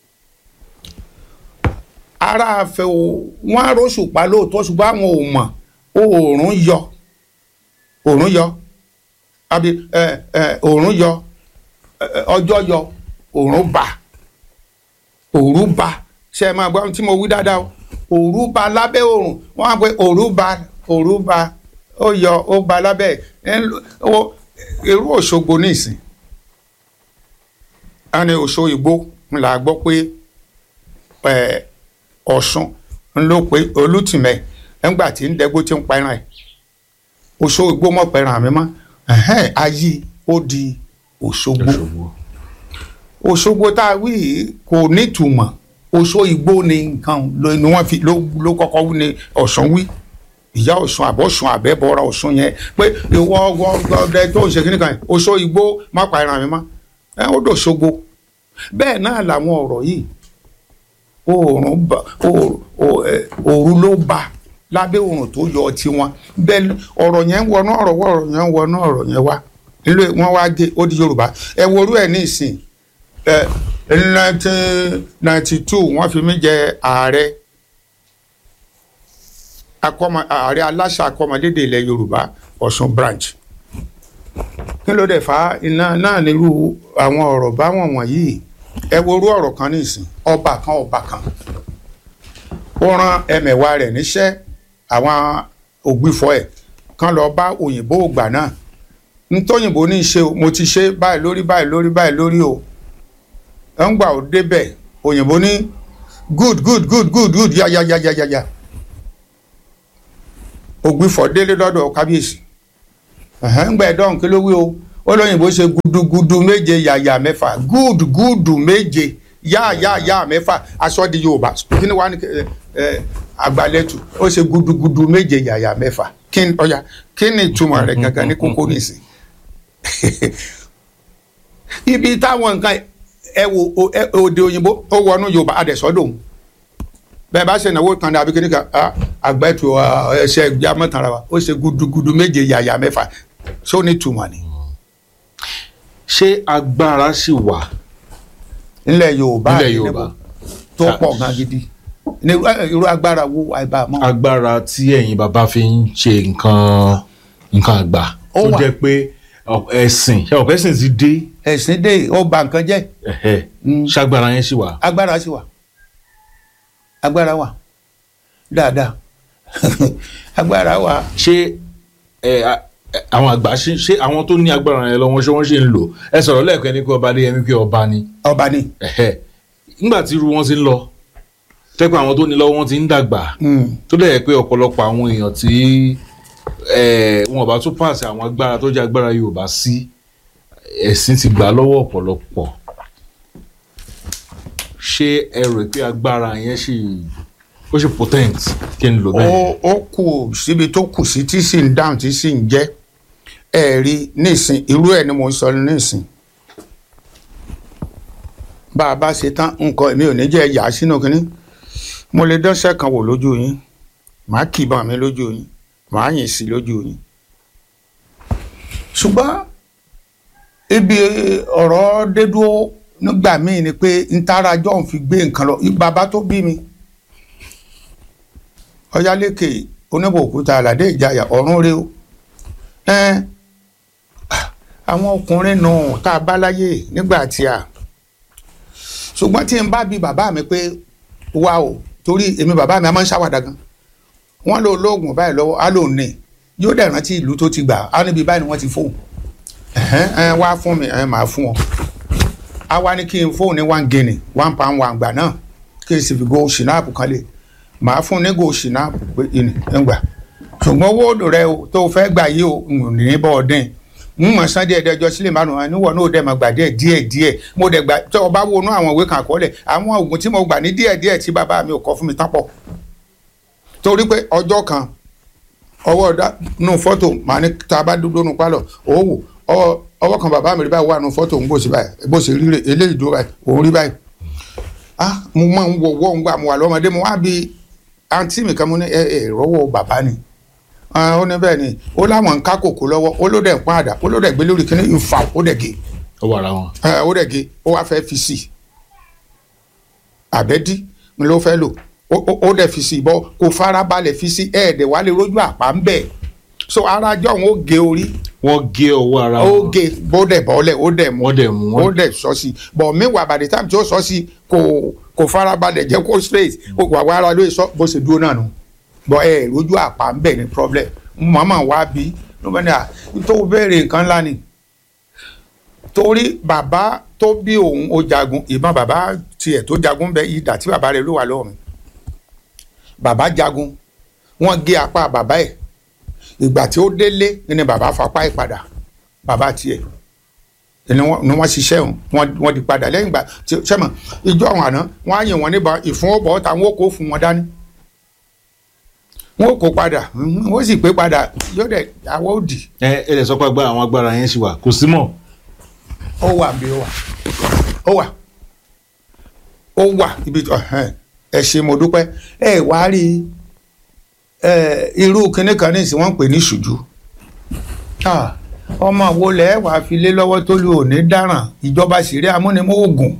ara àfẹ o wọn aróṣùpá lóòótọ́ ṣùgbọ́n àwọn ò mọ̀ oòrùn yọ oòrùn yọ àbí ẹ ẹ oòrùn yọ ẹ, ẹ, ọjọ́ yọ oòrùn bà òòrùn bà ṣe é máa gbọ́ ohun tí mo wí dáadáa o òòrùn bà lábẹ́ oòrùn wọ́n á pe òòrùn bà òòrùn bà ó yọ ó bà lábẹ́ ẹ̀ ń lo- ó- irú Òṣogbo nísìn a ní Òṣogbo ńlá gbọ́ pé ẹ̀ Ọ̀ṣun ńlọ pé Olútìmẹ̀ ńgbà tí ń dẹ́gbó tí ń pa ẹran ẹ̀ Òṣogbo mọ̀ pẹ̀ràn mi mọ́ ẹ̀hẹ́n, ayé ó di Òṣogbo Òṣogbo tá a wí yìí kò nítumọ̀ Òṣogbo ni nǹkan ló ni wọ́n fi ló ló kọ́kọ́ wí ni Ọ̀ṣun wí ìyá Ọ̀ṣun àbọ̀ṣun àbẹ́bọ̀ra Ọ̀ṣun yẹn pé ìwọ ọgbọ ọdẹ tó ń ṣe kíní kan Òṣogbo má pa ẹran mi mọ́ ẹ ó dòṣogbo bẹ́ẹ̀ náà làwọn ọ̀rọ̀ yìí oòrùn bá oòrùn o- ẹ, òru ló bá lábẹ́ oòrùn tó yọ tiwọn bẹ́ẹ̀ ọ̀rọ̀ yẹn ń wọnú ọ̀rọ̀ wọ ọ̀rọ̀ yẹn ń wọnú ọ̀rọ̀ yẹn wá nílò wọn wá gé ó di Yorùbá ẹ worú ẹ ní ìsìn ẹ nineteen ninety two wọ́n fi mí jẹ ààrẹ akọmọ ààrẹ aláṣà akọmọlédè ilẹ̀ Yorùbá Ọ̀ṣun branch kí ló dé fa iná náà nírú àwọn ọ̀rọ̀ báwọn wọ̀nyí ẹ worú ọ̀rọ̀ kan nísìn ọba kan ọba kan ó rán ẹmẹ̀wà rẹ̀ níṣẹ́ àwọn ògbìfọ̀ ẹ̀ kan lọ bá òyìnbó ògbà náà nítòyìnbó ní í ṣe o mo ti ṣe báyìí lórí báyìí lórí báyìí lórí o ẹ̀ ń gbà ó débẹ̀ òyìnbó ní good good good good good ya ya ya ya ya ya ògbìfọ̀ délé lọ́dọ̀ kábíyèsí ẹ̀hẹ́n ń gbà ẹ̀dọ́n kí ló wí o ó lóyìnbó ṣe gudugudu méje yàyà mẹ́fà good good méje yá yá yá mẹ́fà aṣọ di yorùbá kí ni wàá ní ẹ ẹ àgbàlẹ́tù ó ṣe gudugudu méje yàyà mẹ́fà kí ni ọ̀ya kí ni ìtumọ̀ rẹ̀ gangan ní kókó nìsín ibi táwọn nǹkan ẹ wo o- ẹ- òde òyìnbó ó wọnú yorùbá adẹ̀sọ́dọ̀ bẹ́ẹ̀ bá ṣe ìnáwó kan ní abikini kan ah, àgbẹ̀tù ah, ẹsẹ̀ ìgbà mọ́tàrà wa ó ṣe gudugudu méje yàyà mẹ́fà ṣó ní ìtumọ̀ ni ṣé agbára ṣì wà nílẹ̀ yorùbá nílẹ̀ àti yorùbá níbo tó pọ̀ gan gidi ní ẹ, irú agbára wo àìbá mọ́ agbára tí ẹ̀yin bàbá fi ń ṣe nǹkan nǹkan àgbà Ó tó wà. jẹ́ pé ọ- ẹ̀sìn ṣe ọ̀pẹ́ ẹ̀sìn ti dé ẹ̀sìn dé ó ba nǹkan jẹ́ ẹ̀hẹ́, Mm. ṣagbára yẹn ṣì wà. agbára sì wà agbára wà dáadáa agbára wà ṣé ẹ, a- ẹ, àwọn àgbà ṣe ṣé àwọn tó ní agbára yẹn lọ́wọ́ ṣé wọ́n ṣe ń lò ẹ sọ̀rọ̀ lẹ́ẹ̀kan ní pé ọba adéyẹmí pé ọba ni ọba ni ẹ̀hẹ́. nígbà tí irú wọn ti ń lọ tẹ́pẹ́ àwọn tó ní lọ́wọ́ wọn ti ń dàgbà Mm. tó dẹ̀ yẹ pé ọ̀pọ̀lọpọ̀ àwọn èèyàn tí ẹ, wọn bá tún pàṣẹ àwọn agbára tó jẹ́ agbára Yorùbá sí ẹ̀sìn ti gbà lọ́wọ́ ọ̀pọ̀lọpọ̀ ṣé ẹ rò pé agbára yẹn ṣì ó ṣì potent kí n lò ó bẹ́ẹ̀ ó kù síbi tó kù sí tí sì ń dáhùn tí sì ń jẹ́ ẹ rí nísìn irú ẹ̀ ni mo ń sọ nísìn bá a bá ṣe tán nǹkan èmi ò ní jẹ́ yà á sínú kínní mo lè dánṣẹ́ kan wò lójú yín màá kìbọn mi lójú yín màá yìn sí lójú yín ṣùgbọ́n ibi ọ̀rọ̀ dédúró nígbà míì ni pé ntara john fi gbé nǹkan lọ bàbá tó bí mi ọyálékè oníbòkúta àlàdé ìjayà ọ̀run rẹ o ẹn àwọn ọkùnrin nù tá a bá láyè nígbà tí a ṣùgbọ́n tí n bá bi bàbá mi pé wá o torí èmi bàbá mi a máa ń ṣàwàdà gan wọ́n lò lóògùn báyìí lọ́wọ́ á lò ní yóò dẹ̀ rántí ìlú tó ti gbà á níbi báyìí ni wọ́n ti fóun ẹ̀hẹ́n ẹ̀ wá fún mi ẹ̀ máa fún ọ a wá ní kí n fóun ní one guinea one pound one gbà náà kí n sì fi go ṣìnáàpù kan lè màá fún ní go ṣìnáàpù pé ìní ń gbà ṣùgbọ́n owó odò rẹ o tó o fẹ́ gbà yìí o n ní bọ́ ọ dín n mọ̀ sán díẹ̀ díẹ̀ jọ sílẹ̀ márùn ún níwọ̀n náà ó dẹ̀ máa gbà díẹ̀ díẹ̀ díẹ̀ mo dẹ̀ gbà tó o bá wọnú àwọn ìwé kan àkọọ́lẹ̀ àwọn oògùn tí mo gbà ní díẹ̀ díẹ̀ tí bàbá mi ò kọ fún mi tán pọ̀ torí pé ọjọ́ kan ọwọ́ ọ̀dà nù fọ́tò màá ní tá a bá dúró nù pálọ̀ òwò ọwọ́ ọwọ́ kan bàbá mi rí báyìí wà nù fọ́tò ń bò sí báyìí bó ṣe rí rè eléyìí dúró báyìí òun rí báyìí ah mo máa ń wọ wọ́ ń gbà mo wà lọ́mọdé mo wá bí àǹtí mi kan mo ní ẹ ẹ rọ́wọ́ bàbá ni Ah, ó ní bẹ́ẹ̀ ni ó láwọn ń ká kòkó lọ́wọ́ ó ló dẹ̀ ń pọ́n àdá ó ló dẹ̀ gbé lórí kíní ìfà ó dẹ̀ gé ó wà ara wọn. ẹ ó dẹ̀ gé ó wá fẹ́ fi sí i àbẹ́dí ni ló fẹ́ lò ó ó- ó dẹ̀ fi sí i bọ́ kò farabalẹ̀ fi sí ẹ̀ẹ́dẹ̀ wà lè rójú àpá ń bẹ̀ so ara jọ̀hún ó gé orí wọ́n gé ọwọ́ ara ó wọn gé bó dẹ̀ bọ́lẹ̀ ó dẹ̀ mú wọ́n dẹ̀ mú ó wọn. dẹ̀ sọ sí i bọ̀ meanwhile by the time tí ó sọ sí i kò kò farabalẹ̀ jẹ́ kó straight ó wà wá ara lóye sọ bó ṣe dúró náà nù bọ̀ ẹ rójú àpá ń bẹ̀ ní problem màmá wa bí ló bá ní à tó béèrè nǹkan ńlá ni torí bàbá tó bí òun ó jagun ìbọn bàbá tiẹ̀ tó jagun bẹ ìdá tí bàbá rẹ̀ ló wà lọ́wọ́ mi bàbá jagun wọ́n gé apá bàbá ẹ̀ ìgbà tí ó délé ni bàbá fapá ẹ̀ padà bàbá tiẹ̀ ni wọ́n ni wọ́n ṣiṣẹ́ òun wọ́n wọ́n di padà lẹ́yìn ìgbà tí sẹ́mọ̀ ìjọ àwọn àná wọ́n á yìn wọ́n níbọn ìfúnwọ́bọ̀ táwọn ó kó fún wọn dání wọ́n ó kó padà mhm, wọ́n sì pé padà yóò dẹ̀ àwọ̀ òdì ẹ ẹ lè sọ pé agbára àwọn agbára yẹn ṣì wà kò sí mọ́. ó wà bí ó wà ó wà ó wà ibi tó ẹhẹ́n, ẹ ṣe mo dúpẹ́ ẹ wá rí ẹ irú kinní kan nísìnyí wọ́n ń pè ní ṣùjú Ah, ọmọ wo lẹ wàá fi lé lọ́wọ́ tó lù ò ní dáràn ìjọba ṣeré amúnimóògùn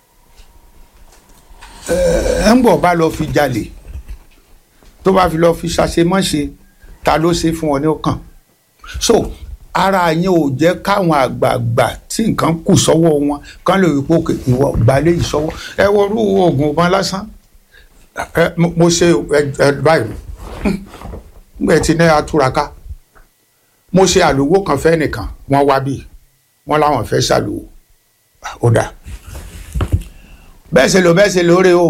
ẹ ń bọ̀ bá lọ fi jalè tó bá fi lọ fi ṣàṣemọ́ṣe ta ló ṣe fún ọ ní ọkàn so ara yẹn ò jẹ́ káwọn àgbààgbà tí nǹkan kù sọ́wọ́ wọn kán lè rí pé òkè ìwọ gbalẹ̀ yìí sọ́wọ́ ẹ wo irú oògùn ọmọ lásán ẹ mo mo ṣe ẹ ẹ báyìí ẹ ti ní atúraká mo ṣe àlùwò kan fẹ́ nìkan wọ́n wá bí wọ́n láwọn fẹ́ ṣàlùwò ó dà bẹ́ẹ̀ ṣe lò bẹ́ẹ̀ ṣe lóore o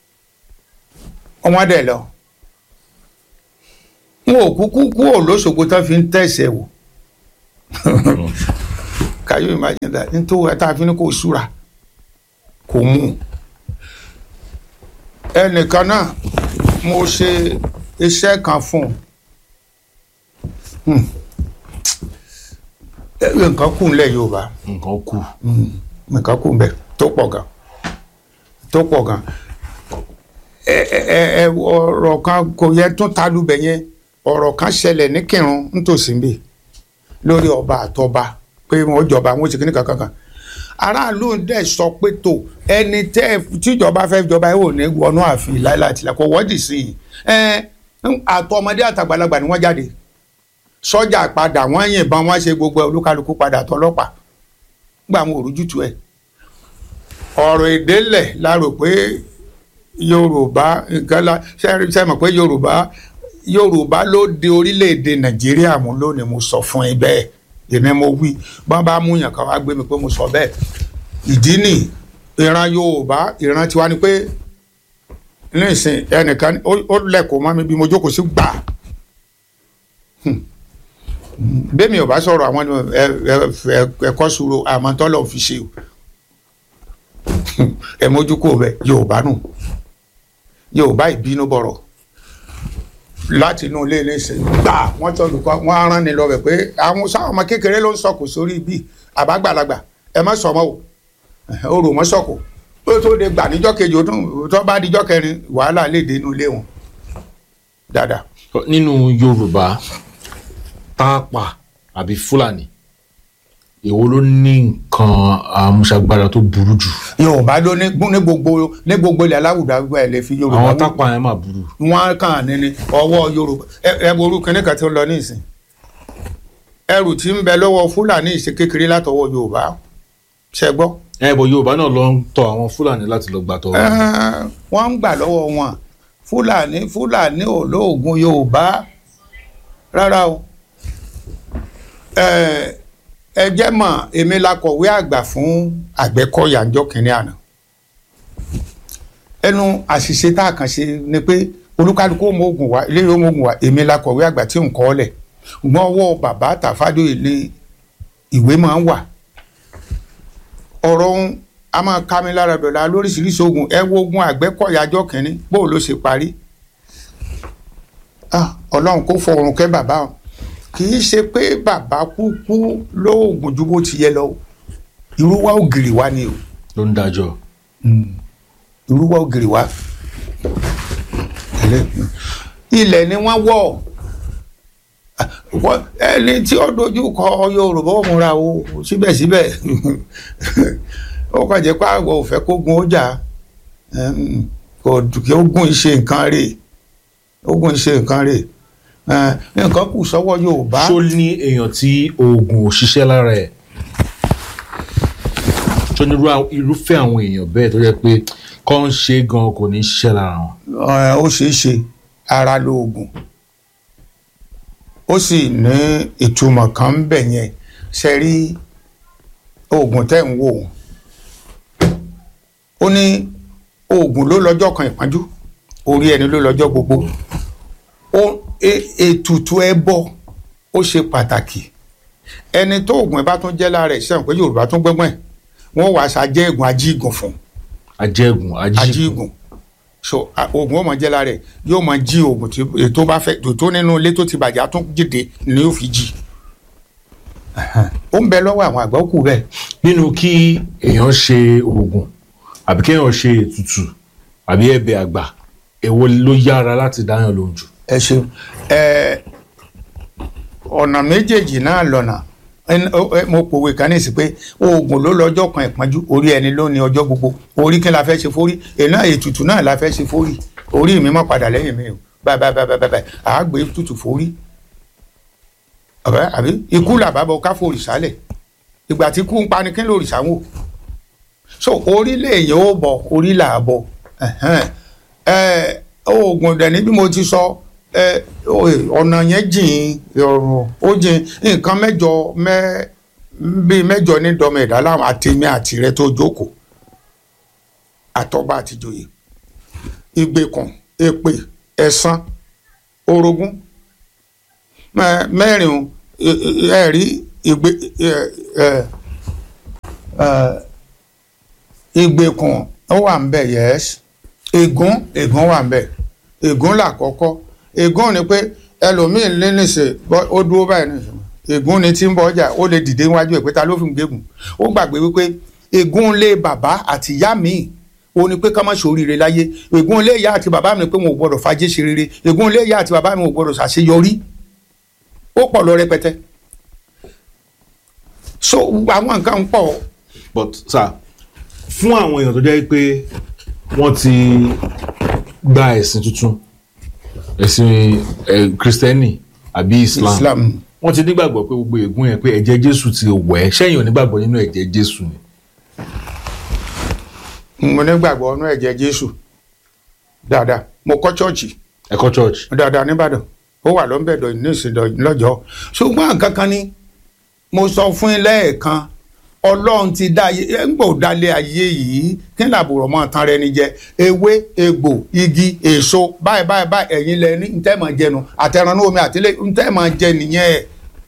wọ́n dẹ̀ lọ n ò kúkú kú ò lóṣogbo tán fi ń tẹ̀sẹ̀ wò can you imagine that nítorí ẹ̀ tá a fi ní kó súra kò mú ẹnìkan náà mo ṣe iṣẹ́ kan fún un nǹkan kù ńlẹ̀ Yorùbá nǹkan kù nǹkan kù ńbẹ̀ tó pọ̀ gan tó pọ̀ gan ẹ ẹ ẹ ọ̀rọ̀ kan kò yẹ tó talubẹ̀ yẹn ọ̀rọ̀ kan ṣẹlẹ̀ ní Kírun nítòsí nbí lórí ọba àtọba pé wọ́n jọba wọ́n ti kíní kankan kan aráàlú dẹ̀ sọ pé tó ẹni tẹ́ tíjọba fẹ́ jọba ẹ̀ ò ní wọnú ààfin láìláìtìlá kò wọ́dì sí i ẹ àtọmọdé àtàgbàlagbà ni wọ́n jáde sọ́jà padà wọ́n yìnbọn wọ́n ṣe gbogbo olúkálukú padà tọlọ́pàá gbà wọn ò rújútu ẹ̀ ọ̀rọ̀ ìdélẹ̀ la rò pé yorùbá nǹkan la ṣe mọ̀ pé yorùbá yorùbá ló de orílẹ̀-èdè nàìjíríà mú lónìí mo sọ fún ẹ bẹ́ẹ̀ èmi mo wí bọ́n bá mú yàn kan wá gbé mi pé mo sọ bẹ́ẹ̀ ìdí nì ìran yorùbá ìran tiwa ni pé nísìn ẹnìkan ó lẹ́kọ̀ọ́ mọ́ mi bí mo jókòó sí gbà bẹ́ẹ̀ mi ò bá sọ̀rọ̀ àwọn ẹ̀kọ́ sùúrù àmọ́ tọ́lọ̀ fi ṣe o ẹ mójú kó bẹ yorùbá nù yorùbá ìbínú bọ̀rọ̀ láti inú ilé iléeṣẹ́ gbà wọ́n tọ́ olùkọ́ wọ́n á rán ni lọ bẹ̀ pé àwọn sáwọn ọmọ kékeré ló ń sọkò sórí ibi àbágbàlagbà ẹ má sọmọ o ó rò mọ́ sọkò ó tó de gbà níjọ́ kejì ó tún tó bá dijọ́ kẹrin wàhálà lè dé inú ilé wọn dáadáa. nínú yorùbá tápà àbí fúlàní èwo ló ní nǹkan àmúṣagbára tó burú jù. yorùbá ló ní ní gbogbo ní gbogbo ilẹ̀ aláwùdá gbogbo ẹ̀ lè fi yorùbá àwọn wò. tápà yẹn máa burú. wọn kàn ní ní ọwọ́ yorùbá ẹ ẹ wo orúkọ ní kan tí ó lọ nísìn ẹrù tí ń bẹ lọ́wọ́ fúlàní ìṣe kékeré látọwọ́ yorùbá ṣe gbọ́. ẹ bọ yorùbá náà lọ ń tọ àwọn fúlàní láti lọ gbà tọ. Ẹ́ẹ́, wọ́n ń gbà lọ́wọ́ wọn fúlàní fúlàní ò lóògùn yorùbá rárá o Ẹ́ẹ́, ẹ jẹ́ mọ̀ èmi la kọ̀wé àgbà fún àgbẹ̀kọ̀yà ńjọ́ kìnínní àná ẹnu àṣìṣe tá a kàn ṣe ni pé olúkálukú ó mọ oògùn wa ilé yóò mọ oògùn wa èmi la kọ̀wé àgbà tí ń kọ́ ọ lẹ̀ ṣùgbọ́n ọwọ́ bàbá tàfádò ilé ìwé máa ń wà ọ̀rọ̀ ohun a máa ká mi lára dọ̀la lóríṣiríṣi ogun ẹ wo ogun àgbẹ̀kọ̀yà ọjọ́ kìnínní bó ló ṣe parí Ah, ọlọ́run kó fọrùn kẹ́ bàbá o kì í ṣe pé bàbá kúkú lóògùn ju bó ti yẹ lọ o irú wa ògiri wa ni o ló ń dájọ́. irú wa ògiri wa ilẹ̀ ni wọ́n wọ̀ Ah, wọ́n- ẹni tí ó dojú kọ Yorùbá ó múra o síbẹ̀síbẹ̀ ó kàn jẹ́ pé àgọ́ ò fẹ́ kó gun ó jà Ẹm, kò kí ó gun iṣẹ́ nǹkan rè ó gun iṣẹ́ nǹkan rè Ẹ, nǹkan kù sọ́wọ́ Yorùbá. ṣó ní èèyàn tí oògùn ò ṣiṣẹ́ lára ẹ̀ ṣó ní irú- irúfẹ́ àwọn èèyàn bẹ́ẹ̀ tó jẹ́ pé kọ́ ń ṣe é gan kò ní ṣiṣẹ́ lára wọn. Ẹ, ó ṣeé ṣe ara lóògùn ó sì ní ìtumọ̀ kan ń bẹ̀ yẹn ṣe rí oògùn tẹ́ ń wò ó ní oògùn ló lọ́jọ́ kan ìpọ́njú orí ẹni ló lọ́jọ́ gbogbo ó e- ètùtù ẹbọ ó ṣe pàtàkì ẹni tó oògùn ẹ bá tún jẹ́ lára ẹ̀ sẹ́wọ̀n pé Yorùbá tún gbẹ́gbọ́n ẹ̀ wọ́n wàá ṣàjẹ́ ẹ̀gùn ajígùn fún un ajẹ́gùn ajígùn ajígùn so a- oògùn ó máa jẹ́ lára ẹ̀ yóò máa jí oògùn tí ètò bá fẹ́ tó nínú ilé tó ti bàjẹ́ á tún jìde ni yóò fi jí ó ń bẹ lọ́wọ́ àwọn àgbà ó kù bẹ́ẹ̀ nínú kí èèyàn ṣe oògùn àbí kéèyàn ṣe ètùtù àbí ẹ̀bẹ̀ àgbà èwo ló yára láti dáyàn lóhùn jù. ẹ ṣeun ẹ ọ̀nà méjèèjì náà lọ́nà ẹn- ó- ẹ- mo pòwe kan nísì pé oògùn ló lọ́jọ́ kan ìpọ́njú orí ẹni ló ní ọjọ́ gbogbo orí kí la fẹ́ ṣe fórí èèyàn ètùtù náà la fẹ́ ṣe fórí orí mi mọ́ padà lẹ́yìn mi o báyìí báyìí báyìí báyìí àá gbé tutù fórí ọ̀bẹ àbí ikú làbábọ̀ ká fòrì sálẹ̀ ìgbà tí kú ń pani kí ló rì sáwò so orí lè yẹ ó bọ̀ orí là á bọ̀ ẹ̀hẹ́n. ẹ oògùn dẹ̀ ní bí mo ti sọ ẹ ọ̀nà yẹn jìn ọ̀rọ̀ ó jìn nǹkan mẹ́jọ mẹ́ bíi mẹ́jọ ní dọ́mọ ẹ̀dá láwọn àtẹ̀mí àtìrẹ tó jókòó àtọba àtìjòyè ìgbèkùn èpè ẹ̀san orogún mẹ- mẹ́rin o, ẹ- ẹ- ẹ rí ìgbè ẹ- ẹ- ẹ, ìgbèkùn ó wà ń bẹ̀ yẹ́s ègún ègún wà ń bẹ̀ ègún làkọ́kọ́ ègún ni pé ẹlòmíín lé nìṣe bọ́- ó dúró báyìí nìṣe ègún ni tí ń bọ ọjà ó lè dìde níwájú ẹ̀ pé ta ló fi ń gégùn ó gbàgbé wípé ègún lé bàbá àti ìyá mi ó ní pé ká má ṣoríire láyé ègún lé ìyá àti bàbá mi pé wọn ò gbọdọ̀ fàájé ṣe rere ègún lé ìyá àti bàbá mi ò gbọdọ̀ ṣàṣeyọrí ó pọ̀ lọ rẹpẹtẹ so àwọn nǹkan ń pọ̀ but sir fún àwọn èèyàn tó jẹ́ pé wọ́n ti gba ẹ̀sìn tuntun ẹ̀sìn ẹ̀ kristẹni àbí islam, Islam wọ́n ti nígbàgbọ́ pé gbogbo ègún yẹn pé ẹ̀jẹ̀ jésù ti wẹ̀ ẹ́ sẹ́yìn ò nígbàgbọ́ nínú ẹ̀jẹ̀ jésù ni. mo nígbàgbọ́ ọ̀nà ẹ̀jẹ̀ Jésù dáadáa mo kọ́ chọ́ọ̀chì ẹ̀kọ́ church dáadáa nìbàdàn ó wà lọ́nbẹ̀dọ̀ ní ìsìndọ̀ lọ́jọ́ ṣùgbọ́n nǹkan kan ni mo sọ fún yín lẹ́ẹ̀kan ọlọ́run ti dá ayé ẹ̀ ń gbò dálé ayé yìí kí n làbùrọ̀ mọ́ tán rẹ ni jẹ ewé egbò igi èso báyìí báyìí báyìí ẹ̀yin lẹ ní ntẹ́ máa jẹnu àtẹranú omi àtìlẹ́ ntẹ́ máa jẹ nìyẹn ẹ̀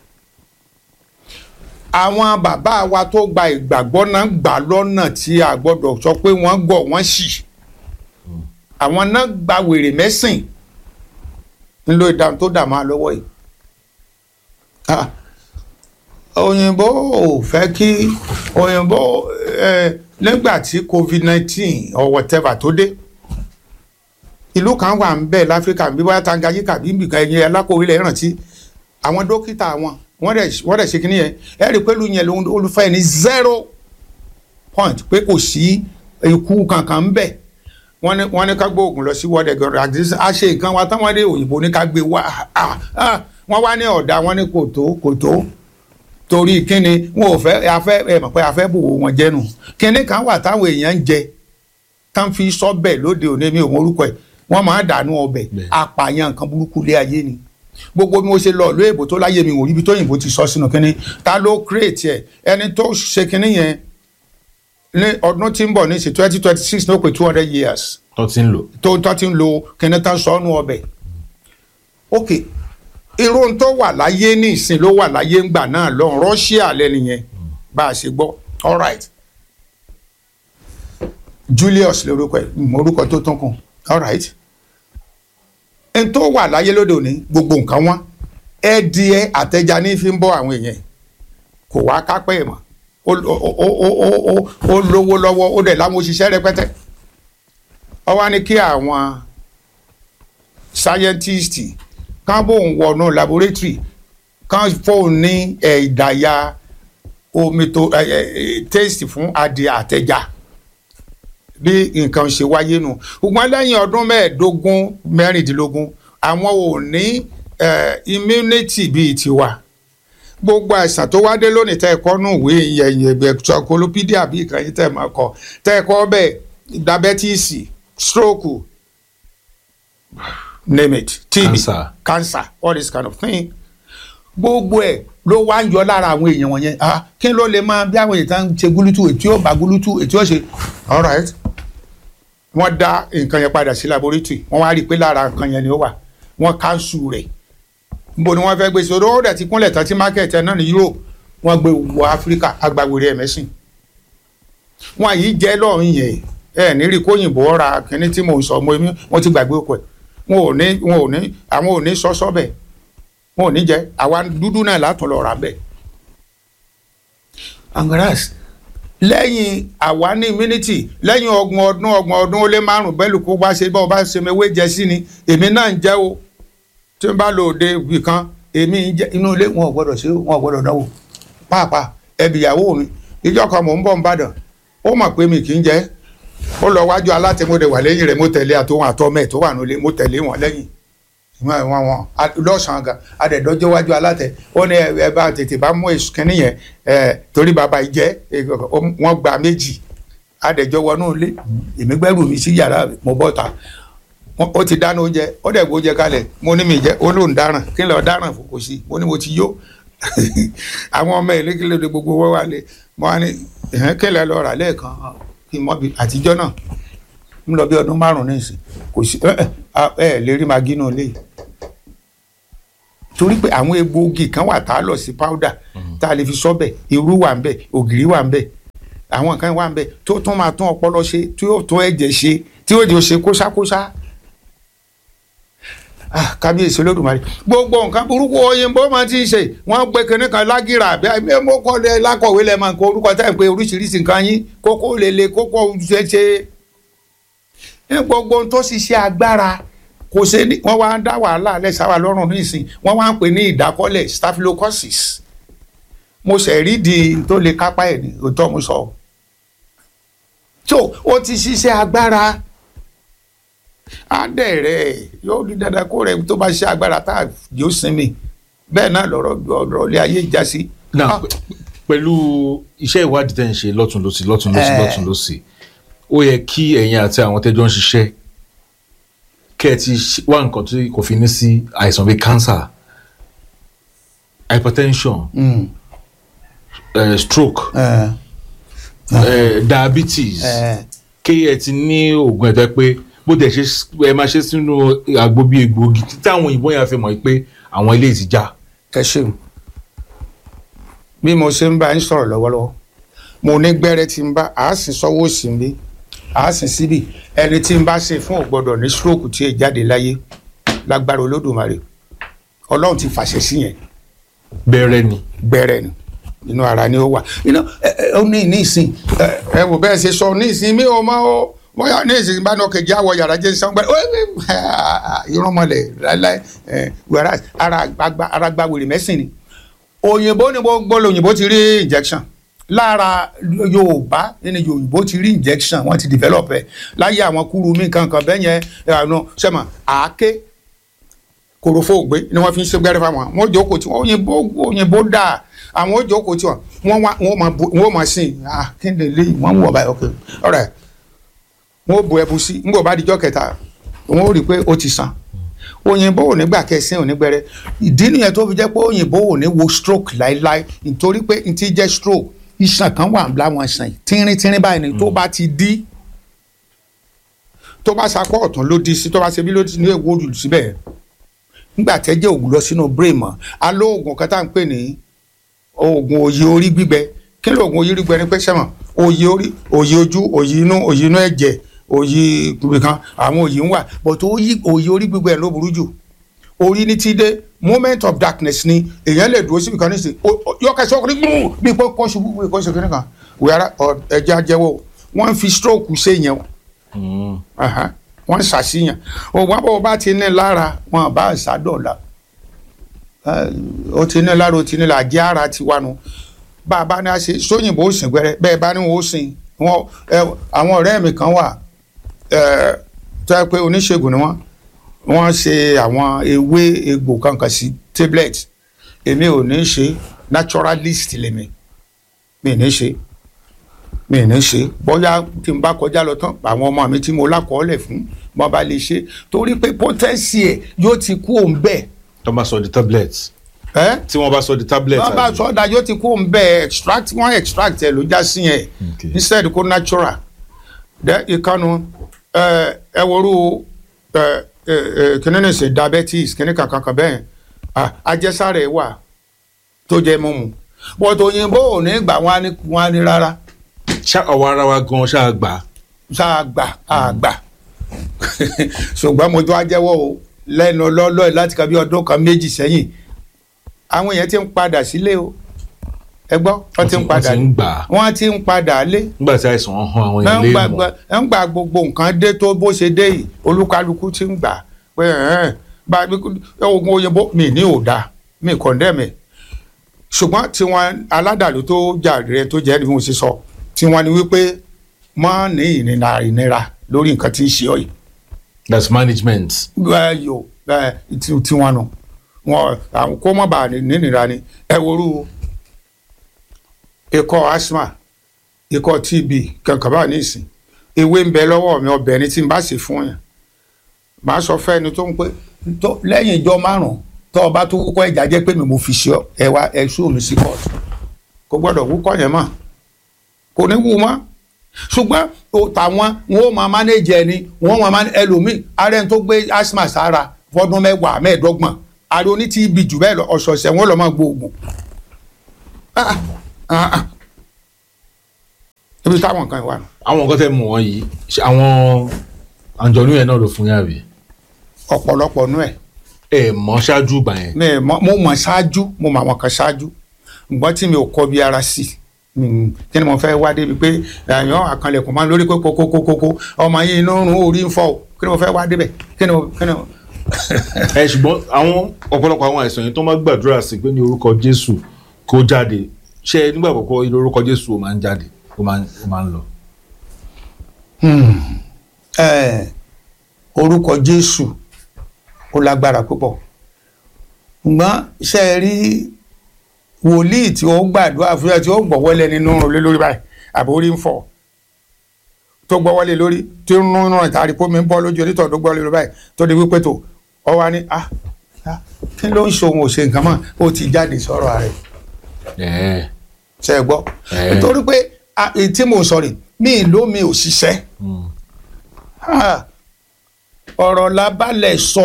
àwọn bàbá wa tó gba ìgbàgbọ́ náà gbà lọ́nà tí a gbọ́dọ̀ sọ pé wọ́n gọ̀ wọ́n sì àwọn náà gba wèrè mẹ́sìn ńlò ìdáhùn tó dà máa lọ́wọ́ yìí. Ah, òyìnbó ò fẹ́ kí òyìnbó eh, nígbà tí covid nineteen or whatever tó dé ìlú kan wà ń bẹ̀ láfíríkà bí wọ́n Tanganyika bí nbìkan ẹ̀yìn alákòwé lẹ̀ rántí àwọn dókítà wọn wọ́n dẹ̀ wọ́n dẹ̀ ṣe kínní yẹn ẹ rí i pé lóyún yẹn ló ń olùfẹ́ ní zero point pé kò sí ikú kankan ń bẹ̀ wọ́n ní wọ́n ní ká gbé oògùn lọ sí world health organization a ṣe nǹkan wa táwọn dé òyìnbó ní ká gbé wá ah, ah, wọ́n wá ní ọ̀dà wọ́n ní kò tó kò tó torí kíni wọn ò fẹ́ afẹ́ ẹ mọ̀ pé afẹ́ bò wọn jẹ́nu kíní kan wà táwọn èèyàn ń jẹ tán fi sọ́bẹ̀ lóde òní mi ò mọ orúkọ ẹ̀ wọ́n máa dànù ọbẹ̀ Bẹ́ẹ̀. apààyàn nǹkan burúkú lé ayé ni gbogbo bí mo ṣe lọ ìlú èbó tó láyé mi wò ibi tó yìnbó ti sọ sínú kínní ta ló kírètì ẹ ẹni tó ṣe kínní yẹn ní ọdún tí ń bọ̀ ní sí twenty twenty six ní ó pé two hundred years tó ti ń lò. tó tó ti ń lo kínní tán sọ́nù ọbẹ̀ ok irun tó wà láyé ní ìsìn ló wà láyé ńgbà náà lọ́hùn Russia lẹ́nìyẹn bá a ṣe gbọ́ all right Julius lórúkọ ẹ̀ mọ orúkọ tó tún kún all right n tó wà láyé lóde òní gbogbo nǹkan wọn ẹdìẹ àtẹjà ní fi ń bọ́ àwọn èèyàn kò wá kápẹ́ ẹ̀ mọ́ ó ó- ó- ó- ó- ó- ó lówó lọ́wọ́ ó dẹ̀ láwọn òṣìṣẹ́ rẹpẹtẹ ó wá ní kí àwọn sáyẹ́ntìstì kán bóun wọnú laboratory kán fóun ní ẹ̀ ìdàyà omi tó ẹ̀ ẹ̀ taste fún adìẹ àtẹjà bí nǹkan ṣe wáyé nù ṣùgbọ́n lẹ́yìn ọdún mẹ́ẹ̀ẹ́dógún mẹ́rìndínlógún àwọn ò ní eh, immunity bíi tiwa gbogbo àìsàn tó wá dé lónìí tẹ́ ẹ kọ́ nù ìwé ìyẹ̀yìn ẹ̀gbẹ́ encyclopedia bí ìkànnì tẹ́ ẹ máa kọ tẹ́ ẹ kọ́ bẹ́ẹ̀ diabetes stroke name it TB Cancer. cancer all this kind of thing gbogbo ẹ̀ ló wá ń yọ lára àwọn èèyàn wọ̀nyẹn ah kí ló lè máa bí àwọn èèyàn ń ṣe gúlútù ètí ó bá gúlútù ètí ó ṣe all right wọ́n dá nǹkan yẹn padà sí laboratory wọ́n wá rí i pé lára nǹkan yẹn ni ó wà wọ́n káńsù rẹ̀ níbo ni wọ́n fẹ́ gbé sí odò ó dẹ̀ ti kúnlẹ̀ tán tí market ẹ̀ náà ní Europe wọ́n gbé wọ Africa agbáwèrè ẹ̀mẹ́sìn wọ́n yìí jẹ́ lọ́rùn yẹn ẹ̀ ní rí kóyìnbó ra kínní tí mò ń sọ mo wọ́n ti gbàgbé okò ẹ̀ wọn ò ní wọn ò ní àwọn ò ní sọ́sọ́ bẹ̀ wọn ò ní jẹ́ àwa dúdú náà látún lọ rà bẹ́ẹ̀ angaras lẹ́yìn àwa ní immunity lẹ́yìn ọgbọ̀n ọdún ọgbọ̀n ọdún ó lé márùn bẹ́ẹ̀ lùkú bá ṣe bá ọba ṣe mewé jẹ sí ni èmi náà ń jẹ́ o tí n bá lò òde ibì kan èmi ń jẹ́ inú ilé wọn ò gbọ́dọ̀ ṣe wọn ò gbọ́dọ̀ dánwò pàápàá ẹbí ìyàwó mi ìjọ kan mò ń bọ̀ ń bàdàn ó mọ̀ pé mi kì í jẹ́ ó lọ wájú alátẹ̀mọ́dẹ̀ wà lẹ́yìn rẹ̀ mo tẹ̀lé àtòwọn àtọ́mẹ̀ tó wà nílé mo tẹ̀lé wọn lẹ́yìn wọn wọn wọn lọ́sàn-án gan adẹ̀dọ́jọ́ wájú alátẹ̀ ó ní ẹ bá tètè bá mú èsù kínní yẹn ẹ torí bàbá ìjẹ́ wọn gba méjì adẹ̀jọ́ wọnú ilé èmi gbẹ́rù mi sí yàrá mo bọ́ ta ó ti dáná oúnjẹ ó dẹ̀ gbó oúnjẹ kalẹ̀ mo ní mi jẹ́ ó lóun dáràn kí n lọ dáràn fò kò sí mo ní mo ti yó àwọn ọmọ ìlú kí ló dé gbogbo wọ́n wà lé mo wá ní kí n lọ rà lẹ́ẹ̀kan kí n mọ́ bi àtijọ́ náà ń lọ bí ọdún márùn ní ìsìn kò sí ẹ ẹ ẹ lè rí magi náà lé torí pé àwọn egbòogi kan wà tá a lọ sí powder tá a lè fi sọ́bẹ̀ irú wà ń bẹ̀ ògìrì wà ń bẹ̀ àwọn nǹkan wà ń bẹ̀ tó tún máa tún ọpọlọ ṣe tí yóò tún ẹ̀jẹ̀ ṣe tí yóò di ṣe kóṣákóṣá ah kábíyèsí olódùmarè gbogbo nǹkan burúkú òyìnbó máa ti ń ṣe wọn gbé kinní kan lágìrà àbí àbí mo kọ́ lẹ lákọ̀wé lẹ máa ń kọ orúkọ táyà pé oríṣiríṣi nǹkan yín kókó lele kókó ṣeṣe ní gbogbo ohun tó ṣiṣẹ́ agbára kò ṣe ní wọ́n wá ń dá wàhálà lẹ́sàwà lọ́rùn nísìn wọ́n wá ń pè ní ìdákọ́lẹ̀ staphylococcus mo ṣe rí di tó lè kápá ẹ̀ ní òótọ́ mo sọ tó ó ti ṣiṣẹ́ agbára adẹ̀rẹ̀ yóò di dandan kó rẹ̀ tó bá ṣe agbára tá a yóò sinmi bẹ́ẹ̀ náà lọ́rọ̀ ọ̀rọ̀ ilé ayé ìjà sí. náà pẹ̀lú iṣẹ́ ìwádìí tẹ̀ ń ṣe lọ́tún lọ́sì lọ́tún lọ́sì Eh. lọ́tún lọ́sì ó yẹ kí ẹ̀yin àti àwọn tẹ́jọ́ ń ṣiṣẹ́ kẹ́ ẹ ti ṣe- wá nǹkan tí kò fi ní sí àìsàn bíi cancer hypertension Mm, eh, stroke eh, eh, diabetes eh, kí ẹ ti ní oògùn ẹ̀tọ́ pé bó tẹ̀ ṣe ẹ máa ṣe sínú àgbo bíi egbòogi tí àwọn òyìnbó yẹn fi mọ̀ pé àwọn ilé ti já. ẹ ṣeun bí mo ṣe ń bá yín sọ̀rọ̀ lọ́wọ́lọ́wọ́ mo ní gbẹ́rẹ́ tí ń bá a sì sọ́wọ́ sí ń bí a sì síbì ẹni tí ń bá ṣe fún ò gbọ́dọ̀ ní stroke tí ì jáde láyé lágbára olódùmarè ọlọ́run ti fàṣẹ sí yẹn bẹ̀rẹ̀ ni. gbẹ́rẹ́ ni inú ara ni ó wà iná ẹ ẹ ó ní ní ìsìn ẹ ẹ wò bẹ́ẹ̀ ṣe sọ ní ìsìn mi ò mọ o bóyá ní ìsìn bá ní ọkọ̀ ìjà wọ yàrá jẹ́ sàn gbẹ́rẹ́ ó ẹ irúnmọlẹ̀ láíláí ẹ wẹ́rẹ́ ara gba ara gba wèrè mẹ́sìn ni òyìnbó ni gbogbo òyìnbó ti rí injection lára yorùbá nínú yorùbá ti rí injection wọ́n ti develop ẹ̀ láyé àwọn kúrú mi kankan bẹ́ẹ̀ yẹn ẹ̀rọ sẹ́mà àáké korofo ògbé ni wọ́n fi ń ṣe gbẹ́rẹ́ fáwọn wọ́n jókòó tí wọ́n òyìnbó òyìnbó dà àwọn ó jókòó tí wọ́n wọ́n wá wọ́n máa bu wọ́n máa sìn ah kí ni lè wọ́n ń wọ̀ báyìí ok alright wọ́n ó bu ẹbu sí nígbà bá dijọ́ kẹta wọ́n ó rí i pé ó ti sàn òyìnbó ò ní gbà kẹsìn ò ní gbẹrẹ ìdí nìyẹn tó fi jẹ́ pé òyìnbó ò ní wo stroke láéláé nítorí pé n ti jẹ́ stroke iṣan kan wà láwọn iṣan yìí tínrín tínrín báyìí ni tó bá ti dí tó bá sapọ̀ ọ̀tún ló dí sí tó bá ṣe bí ló ti ní èwo jù síbẹ̀ nígbà tẹ́jẹ́ òògùn lọ sínú brain mọ́ a ló oògùn kan tá à ń pè ní oògùn òye orí gbígbẹ kí ló oògùn òye orí gbígbẹ ní pé sẹ́mọ̀ òye orí òye ojú òye inú òye inú ẹ̀jẹ̀ òye gbígbẹ kan àwọn òye ń wà but òye òye orí gbígbẹ ló burú jù orí ní ti dé moment of darkness ni èèyàn lè dúró síbi kan ní sìn yọkẹsẹ ọkùnrin gbùn bí pé kọ́ ṣubú bí kọ́ ṣe kiri kan wíwárà ẹja jẹ́wọ́ wọ́n fi stroke ṣe yẹn o Aha, wọ́n ń ṣàṣìyàn òwò àbọ̀ bá ti ní lára wọn bá ṣàdọ̀la ó ti ní lára ó ti ní lára jẹ́ ara ti wá nu bá a bá ní a ṣe sóyìnbó sìn gbẹrẹ bẹ́ẹ̀ bá ní wọn ó sìn wọn ẹ, àwọn ọ̀rẹ́ mi kan wà ẹ, tó yẹ pé oníṣègùn ni wọ́n wọ́n ṣe àwọn ewé egbò kankan sí tablet èmi ò ní ṣe naturalist lèmi mi ní ṣe mi ní ṣe bóyá tí n bá kọjá lọ tán àwọn ọmọ mi tí mo lákọọ́lẹ̀ fún mo bá lè ṣe torí pé potency ẹ̀ yóò ti kú òun bẹ́ẹ̀ tó bá sọ di tablet ẹ́ tí wọ́n bá sọ di tablet wọ́n bá àbí? sọ ọ́dà yóò ti kú òun bẹ́ẹ̀ extract wọ́n extract ẹ̀ ló já sí yẹn Okay. instead kó natural dẹ́ ìkànnù ẹ ẹ woru ẹ ẹ ẹ kíní ní sè diabetes kíní kankan kan bẹ́ẹ̀ ah, àjẹsára ẹ̀ wà tó jẹ́ mímu bọ́tò òyìnbó ò ní gbà wọ́n á ní wọ́n á ní rárá ṣá ọwọ́ ara wa gan ṣáà gbà á. sáà gbà á gbà ṣùgbọ́n mo tún á jẹ́wọ́ o lẹ́nu lọ́lọ́ ẹ̀ láti ka bí ọdún kan méjì sẹ́yìn àwọn èèyàn ti ń padà sílé o ẹ gbọ́ wọ́n ti ń Wọ́n ti- padà wọ́n ti ń gbà á. wọ́n ti ń padà lé nígbà tí àìsàn ń han àwọn ẹ ń ilé gba mọ̀ gba- ẹ ń gba gbogbo nǹkan dé tó bó ṣe dé yìí olúkálukú ti ń gbà pé ẹ̀ẹ́n bá oògùn òyìnbó mi ní òdà mi kọ̀ndẹ́mẹ̀ ṣùgbọ́n tiwọn aládàlú tó jà rẹ tó jẹ́ ni mo ṣe sọ tiwọn ni wípé mọ́ ní ìnira ìnira lórí nǹkan tí ń ṣe ọ yìí that's management. yò tiwọn nù wọn àwọn kó má bàa nínira ni ẹ worú ikọ́ asthma ikọ́ tb kankan bá nísìn ewé ń bẹ lọ́wọ́ mi ọbẹ̀ ni tí n bá sì fún yàn màá sọ fẹ́ni tó ń pé tó lẹ́yìn ìjọ márùn-ún tó o bá tó kọ́ ẹ̀já jẹ́ pé mi mo fi ṣe ọ ẹ wá ẹ ṣú mi sí kóòtù kò gbọ́dọ̀ wúkọ́ yẹn mọ́ kò ní wú mọ́ ṣùgbọ́n o- tàwọn wọn ò máa manage ẹni wọn ò máa manage ẹlòmíì ààrẹ tó gbé asthma sára fọdún mẹ́wàá mẹ́ẹ̀ẹ́dọ́gbọ̀n ààrẹ oní TB jù bẹ́ẹ̀ lọ ọ̀sọ̀ọ̀sẹ̀ wọn lọ máa gbóògùn Ah, ah, ah. ibi táwọn kan wà nù. àwọn nǹkan tẹ́ mọ̀ wọ́n yìí ṣé àwọn àǹjọ̀nú yẹn náà ló fún yàrá ọ̀pọ̀lọpọ̀ nú ẹ̀ ẹ mọ̀ ṣáájú ìgbà yẹn mi ì mọ̀- mo mọ̀ ṣáájú mo mọ̀ àwọn kan ṣáájú ǹgbọ́n tí mi ò kọ́ bí ara sí Mm, kí ni mo fẹ́ wá débi pé àyàn àkànlẹ̀kùn máa ń lórí kókókókókó ọmọ yìí inú rún orí ń fọ́ o kí ni mo fẹ́ wá débẹ̀ kí ni mo kí ni mo. ẹ ṣùgbọ́n àwọn ọ̀pọ̀lọpọ̀ àwọn àìsàn yẹn tó máa gbàdúrà sí pé ní orúkọ Jésù kó jáde ṣé nígbà àkọ́kọ́ ilé orúkọ Jésù ó máa ń jáde ó máa ń ó máa ń lọ. Eh, orúkọ Jésù ó lágbára púpọ̀ ǹgbọ́n ṣe é rí wòlíì tí ó gbàdúrà fún ẹ tí ó gbọ́wọ́lẹ̀ nínú rẹ̀ lórí báyìí àbórí ń fọ́ tó gbọ́wọ́lẹ̀ lórí tí ń rún rún ìtàrí pómi ń bọ́ lójú onítọ̀ tó gbọ́wọ́lẹ̀ lórí báyìí tó di wípé tó ọ wá ní ah ah, kí ló ń ṣe òun ò ṣe nǹkan mọ́ ó ti jáde sọ̀rọ̀ rẹ̀ ẹ̀ẹ́ ṣe é gbọ́ Eh. nítorí pé ah, èyí tí mo sọ rè mí ìlú mi ò ṣiṣẹ́ mm. Ah, ọ̀rọ̀ la balẹ̀ sọ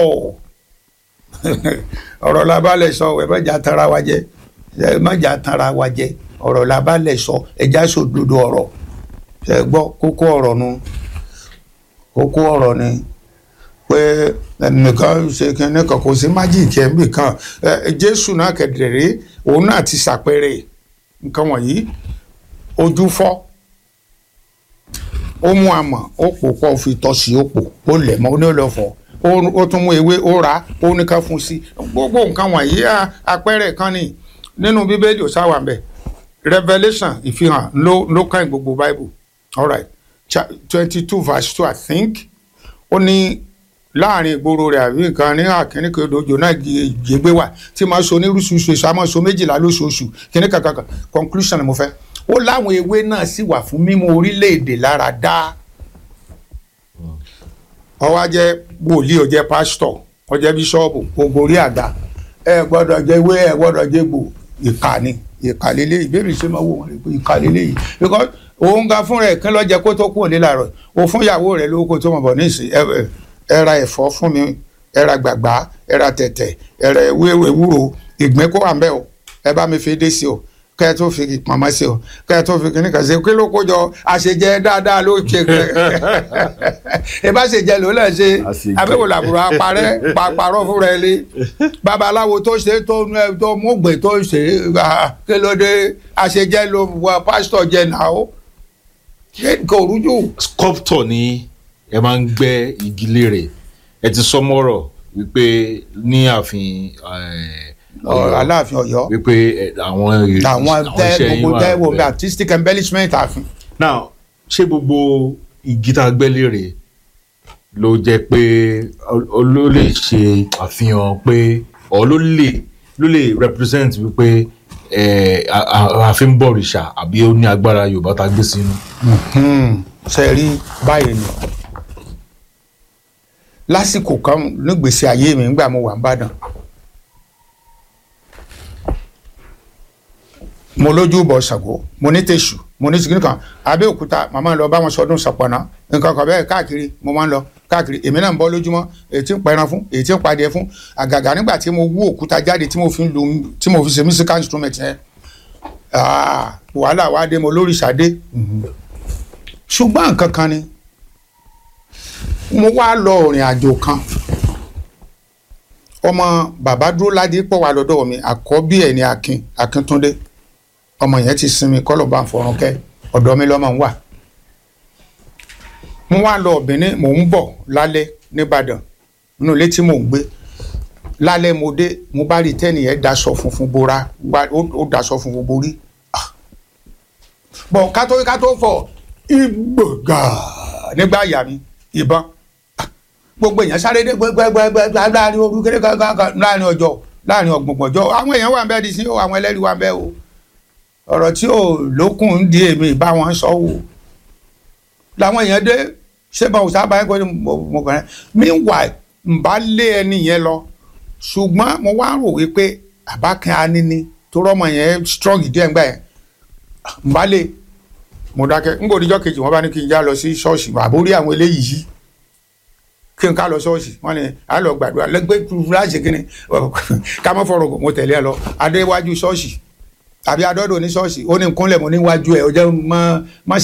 ọ̀rọ̀ la balẹ̀ sọ ẹ má jà tara wa jẹ ẹ má jà tara wa jẹ ọ̀rọ̀ la balẹ̀ sọ ẹja sòdodo ọ̀rọ̀ ẹ gbọ́ kókó ọ̀rọ̀ nu kókó ọ̀rọ̀ ni pé ẹnìkan ṣe kínní kan kò sí májìkì ẹ̀ ń bì kan ẹ Jésù náà kẹ̀dẹ̀rẹ́ òun náà ti ṣàpẹẹrẹ nǹkan wọ̀nyí ojú fọ́ ó mú amọ̀ ó pò pọ̀ fi tọ́ sí ó pò ó lẹ̀ mọ́ ó ní ó lọ fọ̀ ó ó tún mú ewé ó rà á ó ní ká fún sí gbogbo nǹkan wọ̀nyí à, àpẹẹrẹ kan ni nínú bíbélì ò sáwà mbẹ revelation ìfihàn ló ló kàn gbogbo bible alright twenty two verse two i think ó ní láàrin ìgboro rẹ̀ àbí nǹkan ní àkíní kan odò náà gbé wà tí máa so ní rúṣuṣu èso àmọ́ so méjìlá lóṣooṣù kíní kankan conclusion ni mo fẹ́ ó láwọn ewé náà sì wà fún mímú orílẹ̀-èdè lára dá ó wá jẹ́ wòlíì ó jẹ́ pásítọ̀ ó jẹ́ bíṣọ́ọ̀bù gbogbo orí àga ẹ gbọ́dọ̀ jẹ́ ewé ẹ gbọ́dọ̀ jẹ́ gbò ìkà ni ìkà lélẹ̀ ìbéèrè ṣe máa wò wọ́n lè pé ìkà lélẹ̀ yìí because òun ga fún rẹ̀ kí ló jẹ́ kó tó kúrò nílà rẹ̀ o fún ìyàwó rẹ̀ lówó kó tó mọ̀ bọ̀ ní ìsìn ẹ ẹ ẹ ra ẹ̀fọ́ fún mi ẹ ra gbàgbá ẹ ra tẹ̀tẹ̀ ẹ ra ewé ewúro ìgbín kó wà ń bẹ̀ o ẹ bá mi fi dé sí o kẹ́ ẹ tó fi pamọ́ sí o kẹ́ ẹ tó fi kíní kan sí o kí ló kó jọ àṣejẹ dáadáa ló ṣe ẹ bá ṣèjẹ ló lẹ̀ ṣe Àṣejẹ. abẹ́wò làbúrò apárẹ́ pàpàrọ̀ fúnra ẹ lé babaláwo tó ṣe tó tó múgbè tó ṣe ah, kí ló dé àṣejẹ ló wọ pásítọ̀ jẹ náà ó kò rújú. sculptor ni ẹ máa ń gbẹ́ igi lérè ẹ ti sọ mọ́rọ̀ wípé ní ààfin eh, Ọ- aláàfin Ọ̀yọ́ wípé eh, àwọn èrè- àwọn tẹ iṣẹ́ yín gbogbo wà tẹ wo bí bẹ́ẹ̀. artistic embellishment àfin. now ṣé gbogbo igi tá a gbẹ́ lérè ló jẹ́ pé ó- ó ló lè ṣe àfihàn pé ọ ló lè ló lè represent wípé eh, a- a- ààfin bọ̀rìṣà àbí ó ní agbára Yorùbá tá a gbé sínú. ṣe rí báyìí ni lásìkò kan nígbèsè ayé mi nígbà mo wà ń bàdàn mo lójú bọ Ṣàngó mo ní tèṣù mo ní sìgìrì kan Abẹ́òkúta màmá lọ bá wọn sọdún Ṣọ̀pọ̀nná nǹkan kan bẹ́ẹ̀ káàkiri mo máa ń lọ káàkiri èmi náà ń bọ́ lójúmọ́ èyí tí ń pẹran fún èyí tí ń padìẹ fún àgàgà nígbà tí mo wú òkúta jáde tí mo fi ń lu tí mo fi ṣe musical instrument yẹn ah, wàhálà wa dé mo lóríṣà dé ṣùgbọ́n nǹkan kan ni mo wá lọ ìrìn àjò kan ọmọ bàbá dúró ládé pọ̀ wá lọ́dọ̀ mi àkọ́bí ẹ̀ ní akin akíntúndé ọmọ yẹn ti sinmi kọ́ ló bá ń fọrùn kẹ́ ọ̀dọ̀ mi lọ́mọ ń wà mo wá lọ Benin mò ń bọ̀ lálẹ́ nìbàdàn nínú ilé tí mò ń gbé lálẹ́ mo dé mo bá rí tẹ́nì yẹn daṣọ funfun bora wá- ó ó daṣọ funfun borí Ah. bọ̀ ká tó ká tó fọ̀ ìgbògà nígbà yà mí ìbọn gbogbo èèyàn sáré dé gbẹgbẹgbẹgbẹ láàrin ooru kékeré kankan láàrin ọjọ́ láàrin ọgbọ̀ngbọ̀njọ́ àwọn èèyàn wà ń bẹ́ẹ̀ di sí o àwọn ẹlẹ́rìí wà ń bẹ́ẹ̀ o ọ̀rọ̀ tí ò lókun ń di èmi bá wọn sọ wò làwọn èèyàn dé ṣé báwo sábà ń kọ́ ni mo mo kàn rẹ́ meanwhile n bá lé ẹni yẹn lọ ṣùgbọ́n mo wá rò wípé àbákan anini tó rọ́mọ yẹn strong díẹ̀ ńgbà yẹn n bá lé mo dákẹ́ n kò níjọ́ kejì wọ́n bá ní kí n já lọ sí ṣọ́ọ̀ṣì àbórí àwọn eléyìí yìí kí n ká lọ ṣọ́ọ̀ṣì wọ́n ní a lọ gbàdúrà lẹ́gbẹ́ fúláṣì kí ni ká mọ́ fọ̀rọ̀ gùn mo tẹ̀lé ẹ lọ adéwájú ṣọ́ọ̀ṣì tàbí adọ́dọ̀ ní ṣọ́ọ̀ṣì ó ní nkúnlẹ̀ mo níwájú ẹ̀ ọjọ́ mọ́ mọ́ ṣe